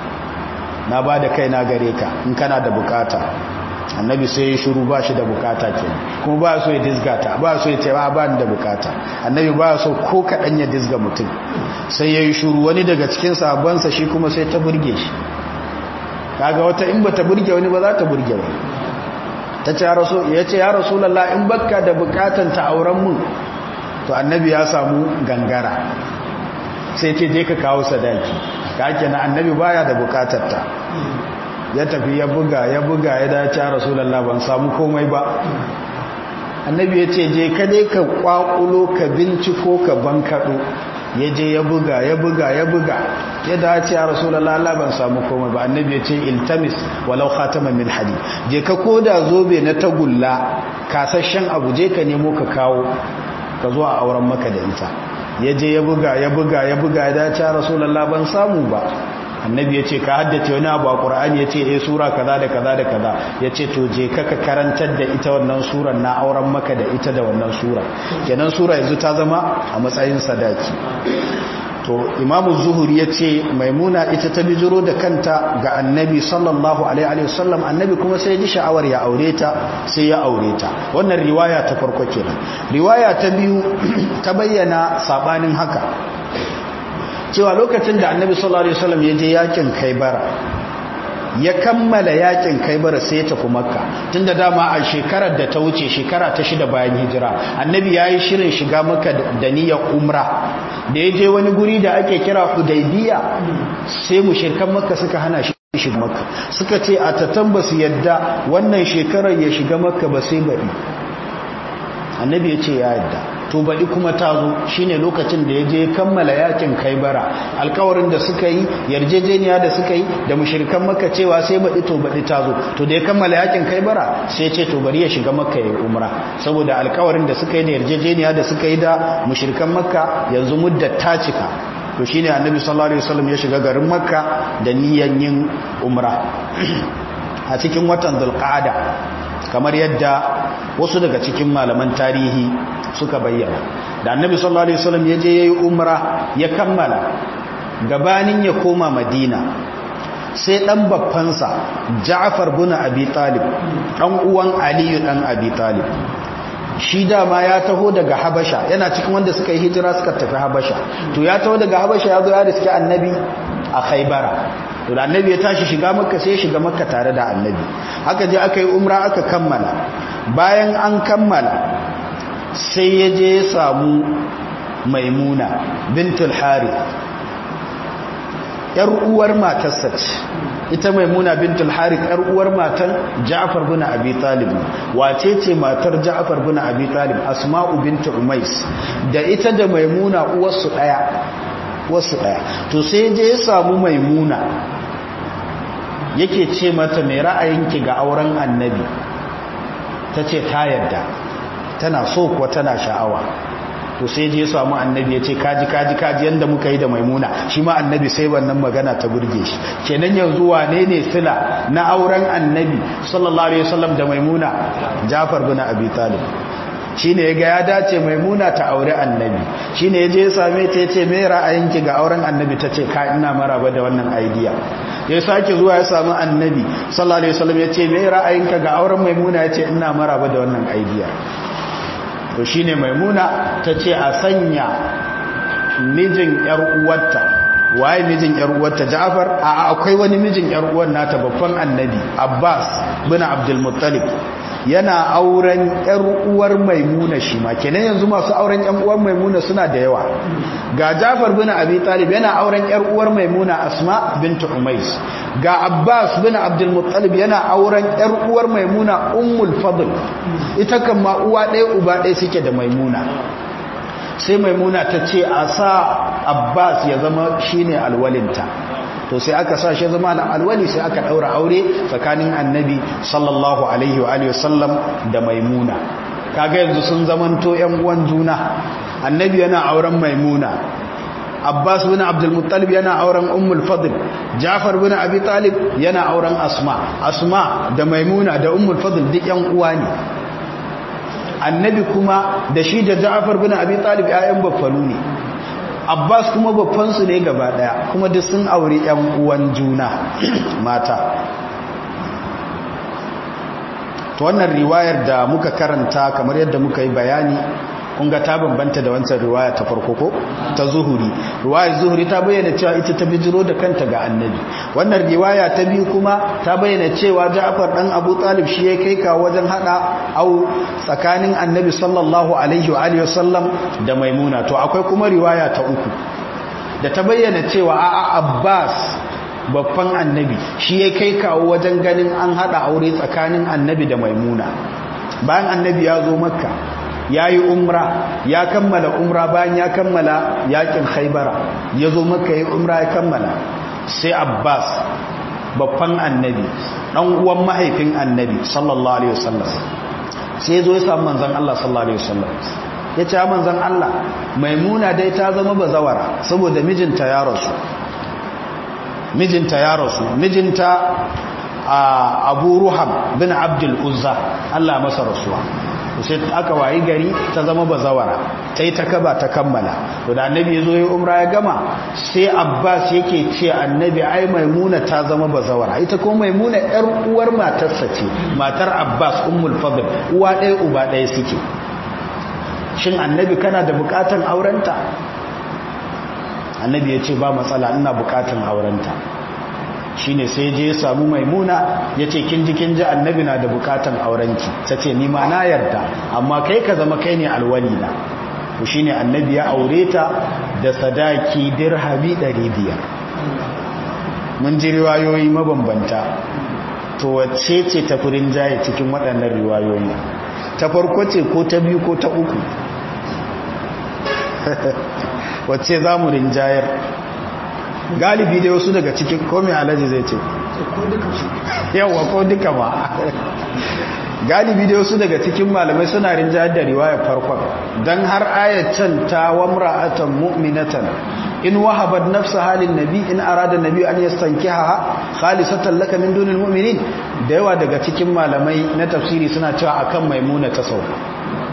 na ba da kai na gare ka in kana da bukata annabi sai ya shiru ba shi da bukata ke kuma ba so ya dizgata ba so ya ce ba ba da bukata annabi ba so ko kaɗan ya dizga mutum sai ya yi shiru wani daga cikin sabansa shi kuma sai ta burge shi kaga wata in ba ta burge wani ba za ta burge wani ta ce ya ce ya rasulallah in bakka da bukatan ta auren mun to annabi ya samu gangara sai ce je ka kawo sadaki ka kenan annabi baya da bukatar ta ya tafi ya buga ya buga ya dace rasulullah ban samu komai ba annabi ya ce je ka dai ka kwakulo ka binciko ka bankaɗo ya je ya buga ya buga ya buga ya dace ya rasulullah Allah ban samu komai ba annabi ya ce iltamis walau khataman min hadi je ka koda zobe na tagulla kasashen abu je ka nemo ka kawo ka zo a auren maka da ita ya je ya buga ya buga ya buga ya dace ya rasulullah ban samu ba annabi ya ce ka haddace wani abu a ƙura'ani ya ce eh sura kaza da kaza da kaza ya ce to je ka karantar da ita wannan surar na auren maka da ita da wannan sura kenan sura yanzu ta zama a matsayin sadaki to imamu zuhuri ya ce maimuna ita ta bijiro da kanta ga annabi sallallahu alaihi wasallam annabi kuma sai ji sha'awar ya aure ta sai ya aure ta wannan riwaya ta farko kenan riwaya ta biyu ta bayyana sabanin haka cewa lokacin da annabi sallallahu alaihi wasallam ya je yakin kaibara ya kammala yakin kaibara sai ya tafi makka tunda dama a shekarar da ta wuce shekara ta shida bayan hijira annabi yayi shirin shiga makka da niyyar umra da ya je wani guri da ake kira hudaybiya sai mushrikan makka suka hana shi shiga makka suka ce a tatan basu yadda wannan shekarar ya shiga makka ba sai baɗi annabi ya ce ya yadda to baɗi kuma ta zo shi ne lokacin da ya je kammala yakin kaibara alkawarin da suka yi yarjejeniya da suka yi da mushirikan maka cewa sai baɗi to baɗi ta zo to da ya kammala yakin kaibara sai ce to bari ya shiga makka ya umra saboda alkawarin da suka yi da yarjejeniya da suka yi da mushirikan makka yanzu mudda ta cika to shine annabi sallallahu alaihi wasallam ya shiga garin makka da niyan yin umra a cikin watan zulqa'ada kamar yadda wasu daga cikin malaman tarihi suka bayyana da annabi sallallahu alaihi wasallam ya je yayi umra ya kammala gabanin ya koma madina sai dan baffansa Ja'far bin Abi Talib dan uwan Ali dan Abi Talib shi dama ya taho daga Habasha yana cikin wanda suka yi hijira suka tafi Habasha to ya taho daga Habasha ya zo ya riski annabi a Khaybara to da annabi ya tashi shiga makka sai ya shiga makka tare da annabi aka je aka yi umra aka kammala bayan an kammala sai ya je ya samu maimuna bintul harith yar uwar matarsa ce ita maimuna bintul harith yar uwar matan ja'far bin abi talib wace ce matar ja'far bin abi talib asma'u bint umais da ita da maimuna uwarsu daya wasu daya to sai je ya samu maimuna yake ce mata mai ra'ayinki ga auren annabi ta ce ta yadda tana so kuwa tana sha'awa to sai je samu annabi ya ce kaji kaji kaji yadda muka yi da maimuna shi ma annabi sai wannan magana ta burge shi kenan yanzu wane ne sila na auren annabi sallallahu alaihi wasallam da maimuna jafar bin abi talib shine yaga ya dace maimuna ta aure annabi shine yaje ya same ta yace me ra'ayinki ga auren annabi tace ka ina maraba da wannan idea ya sake zuwa ya samu annabi sallallahu alaihi wasallam yace me ra'ayinka ga auren maimuna yace ina maraba da wannan idea to shine maimuna tace a sanya mijin yar uwarta waye mijin yar uwarta Ja'far a akwai wani mijin yar uwar nata babban annabi Abbas bin Abdul Muttalib yana auren yar uwar Maimuna shi ma kenan yanzu masu auren yan uwar Maimuna suna da yawa ga Ja'far bin Abi Talib yana auren yar uwar Maimuna Asma bint Umais ga Abbas bin Abdul Muttalib yana auren yar uwar Maimuna Ummul Fadl ita kan ma uwa ɗaya uba ɗaya suke da Maimuna sai maimuna ta ce a sa abbas ya zama shine alwalinta to sai aka sa shi zama alwali sai aka daura aure tsakanin annabi sallallahu alaihi wa alihi wasallam da maimuna kaga yanzu sun zamanto yan uwan juna annabi yana auren maimuna abbas bin abdul muttalib yana auren ummul fadl jafar bin abi talib yana auren asma asma da maimuna da ummul fadl duk yan uwa ne annabi kuma da shi da ja'far bin abi talib ƴaƴan baffanu ne abbas kuma baffansu ne gaba daya kuma duk sun aure ƴan uwan juna mata to wannan riwayar da muka karanta kamar yadda muka yi bayani kunga ta bambanta da wancan riwaya ta farko ko ta zuhuri riwayar zuhuri ta bayyana cewa ita ta bijiro da kanta ga annabi wannan riwaya ta biyu kuma ta bayyana cewa Ja'far dan Abu Talib shi ya kai ka wajen hada au tsakanin annabi sallallahu alaihi wa alihi wasallam da Maimuna to akwai kuma riwaya ta uku da ta bayyana cewa a'a abbas babban annabi shi ya kai kawo wajen ganin an hada aure tsakanin annabi da maimuna bayan annabi ya zo makka ya yi umra ya kammala umra bayan ya kammala yakin haibara ya zo makka ya umra ya kammala sai abbas babban annabi dan uwan mahaifin annabi sallallahu alaihi wasallam sai ya zo ya samu manzon Allah sallallahu alaihi wasallam ya ce manzon Allah maimuna dai ta zama bazawara saboda mijinta ya rasu mijinta ya rasu mijinta abu ruham bin abdul uzza Allah masa rasuwa sai aka wayi gari ta zama bazawara ta yi ta kaba ta kammala to da annabi ya zo ya umra ya gama sai abbas yake ce annabi ai maimuna ta zama bazawara ita kuma maimuna yar uwar matarsa ce matar abbas ummul fadl uwa ɗaya uba ɗaya suke shin annabi kana da bukatan aurenta annabi ya ce ba matsala ina bukatan aurenta shine sai je ya samu maimuna ya ce kin ji kin ji annabi na da bukatan aurenki ta ce ni ma na yarda amma kai ka zama kai ne alwali na to shine annabi ya aure ta da sadaki dirhami 500 mun ji riwayoyi mabambanta to wacce ce ta furin jaye cikin waɗannan riwayoyi ta farko ce ko ta biyu ko ta uku wacce za mu rinjayar galibi dai wasu daga cikin komi alaji zai ce yawa ko duka ba galibi dai wasu daga cikin malamai suna rinjayar da riwayar farkon don har ayatan ta wamra'atan mu'minatan in wahabat nafsa halin nabi in arada nabi an yastankiha khalisatan laka min dunil mu'minin da yawa daga cikin malamai na tafsiri suna cewa akan maimuna ta sauka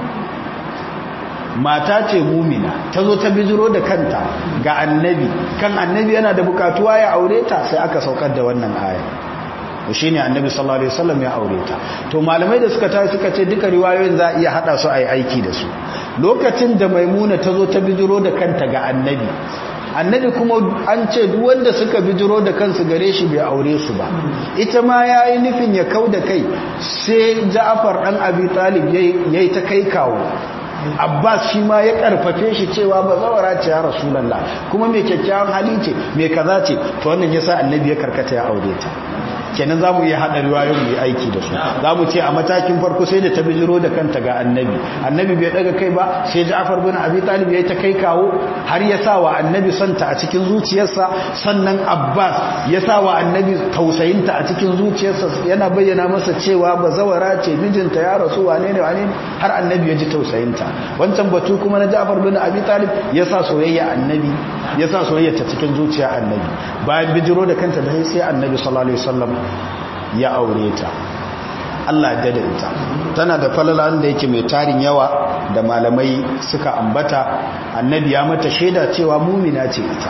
mata ce mumina ta zo ta bijiro da kanta ga annabi kan annabi yana da bukatuwa ya aure ta sai aka saukar da wannan aya shi ne annabi sallallahu alaihi wasallam ya aure ta to malamai da suka tafi suka ce duka riwayoyin za a iya hada su a yi aiki da su lokacin da maimuna ta zo ta bijiro da kanta ga annabi annabi kuma an ce duk wanda suka bijiro da kansu gare shi bai aure su ba ita ma ya yi nufin ya kau da kai sai ja'afar ɗan abi talib ya yi ta kai kawo abbas shi ma ya karfafe shi cewa ba zawara ce ya rasulallah kuma mai kyakkyawan hali ce mai kaza ce to wannan yasa annabi ya karkata ya aure ta kenan za mu iya haɗa riwayoyin mu yi aiki da su za mu ce a matakin farko sai da ta bijiro da kanta ga annabi annabi bai daga kai ba sai ja'far bin abi talib ya ta kai kawo har ya sa wa annabi santa a cikin zuciyarsa sannan abbas ya sa wa annabi tausayinta a cikin zuciyarsa yana bayyana masa cewa bazawara ce mijinta ya rasu wane ne wane har annabi ya ji tausayinta wancan batu kuma na ja'far bin abi talib ya sa soyayya annabi ya sa soyayya ta cikin zuciya annabi bayan bijiro da kanta da sai annabi sallallahu alaihi wasallam ya aure ta Allah ya da ita tana da falalan da yake mai tarin yawa da malamai suka ambata annabi ya mata shaida cewa mumina ce ita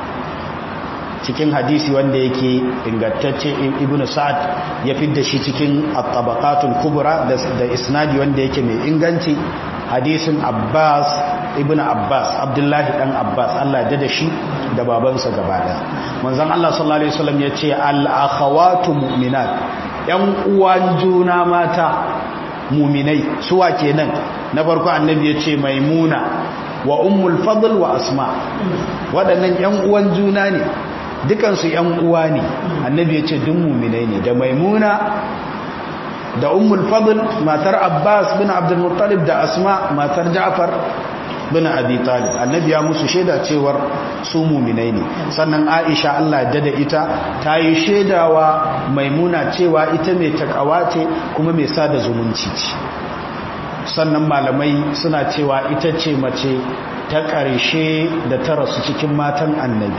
cikin hadisi wanda yake ingantacce ibn sa'ad ya fidda shi cikin at-tabaqatul kubra da isnadi wanda yake mai inganci hadisin abbas ibn abbas abdullahi dan abbas Allah ya da shi da babansa gaba daya manzon Allah sallallahu alaihi wasallam yace al-akhawatu mu'minat yan uwan juna mata mu'minai suwa kenan na farko annabi yace maimuna wa ummul fadl wa asma waɗannan yan uwan juna ne dukansu yan uwa ne annabi yace duk mu'minai ne da maimuna da ummul fadl matar abbas bin abdul muttalib da asma matar ja'far bin abi talib annabi ya musu shaida cewar su muminai ne sannan aisha Allah ya dada ita ta yi shaidawa maimuna cewa ita mai takawa ce kuma mai sada zumunci ce sannan malamai suna cewa ita ce mace ta ƙarshe da ta rasu cikin matan annabi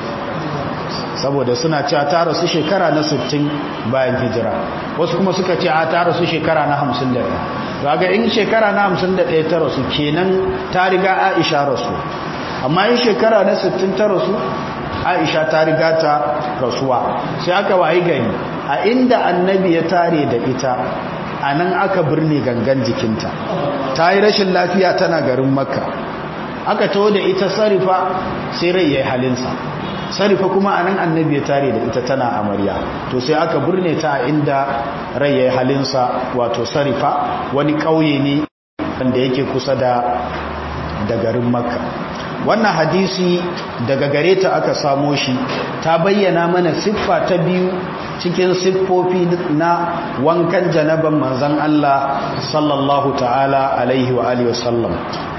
saboda suna cewa ta rasu shekara na 60 bayan hijira wasu kuma suka ce a ta rasu shekara na 51 raga in shekara na 51 ta rasu kenan ta riga aisha rasu amma in shekara na 60 ta rasu aisha ta riga ta rasuwa sai aka wayi gani a inda annabi ya tare da ita a nan aka birne gangan jikinta ta yi rashin lafiya tana garin makka aka taho da ita sarifa sai rai ya yi halinsa sarifa kuma a nan annabi ya tare da ita tana amarya to sai aka burne ta a inda rai ya yi halinsa wato sarifa wani ƙauye ne wanda yake kusa da da garin makka wannan hadisi daga gare ta aka samo shi ta bayyana mana siffa ta biyu cikin siffofi na wankan janaban manzan Allah sallallahu ta'ala alaihi wa alihi wasallam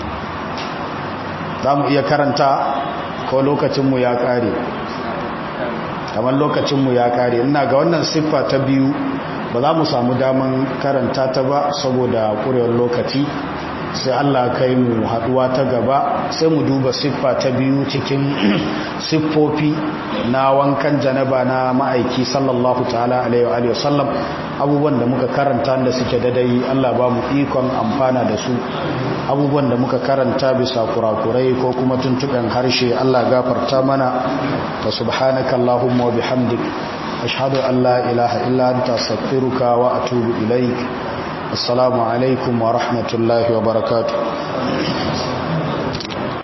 za mu iya karanta ko lokacinmu ya kare kamar lokacinmu ya kare ina ga wannan siffa ta biyu ba za mu samu daman karanta ta ba saboda kurewar lokaci sai Allah kai mu haduwa ta gaba sai mu duba siffa ta biyu cikin siffofi na wankan janaba na ma'aiki sallallahu ta'ala alaihi wa sallam abubuwan da muka karanta da suke dadai Allah ba mu ikon amfana da su abubuwan da muka karanta bisa kurakurai ko kuma tuntuɓen harshe Allah gafarta mana wa subhanaka Allahumma wa bihamdik ashhadu an la ilaha illa anta astaghfiruka wa atubu ilaik assalamu alaikum wa rahmatullahi wa barakatuh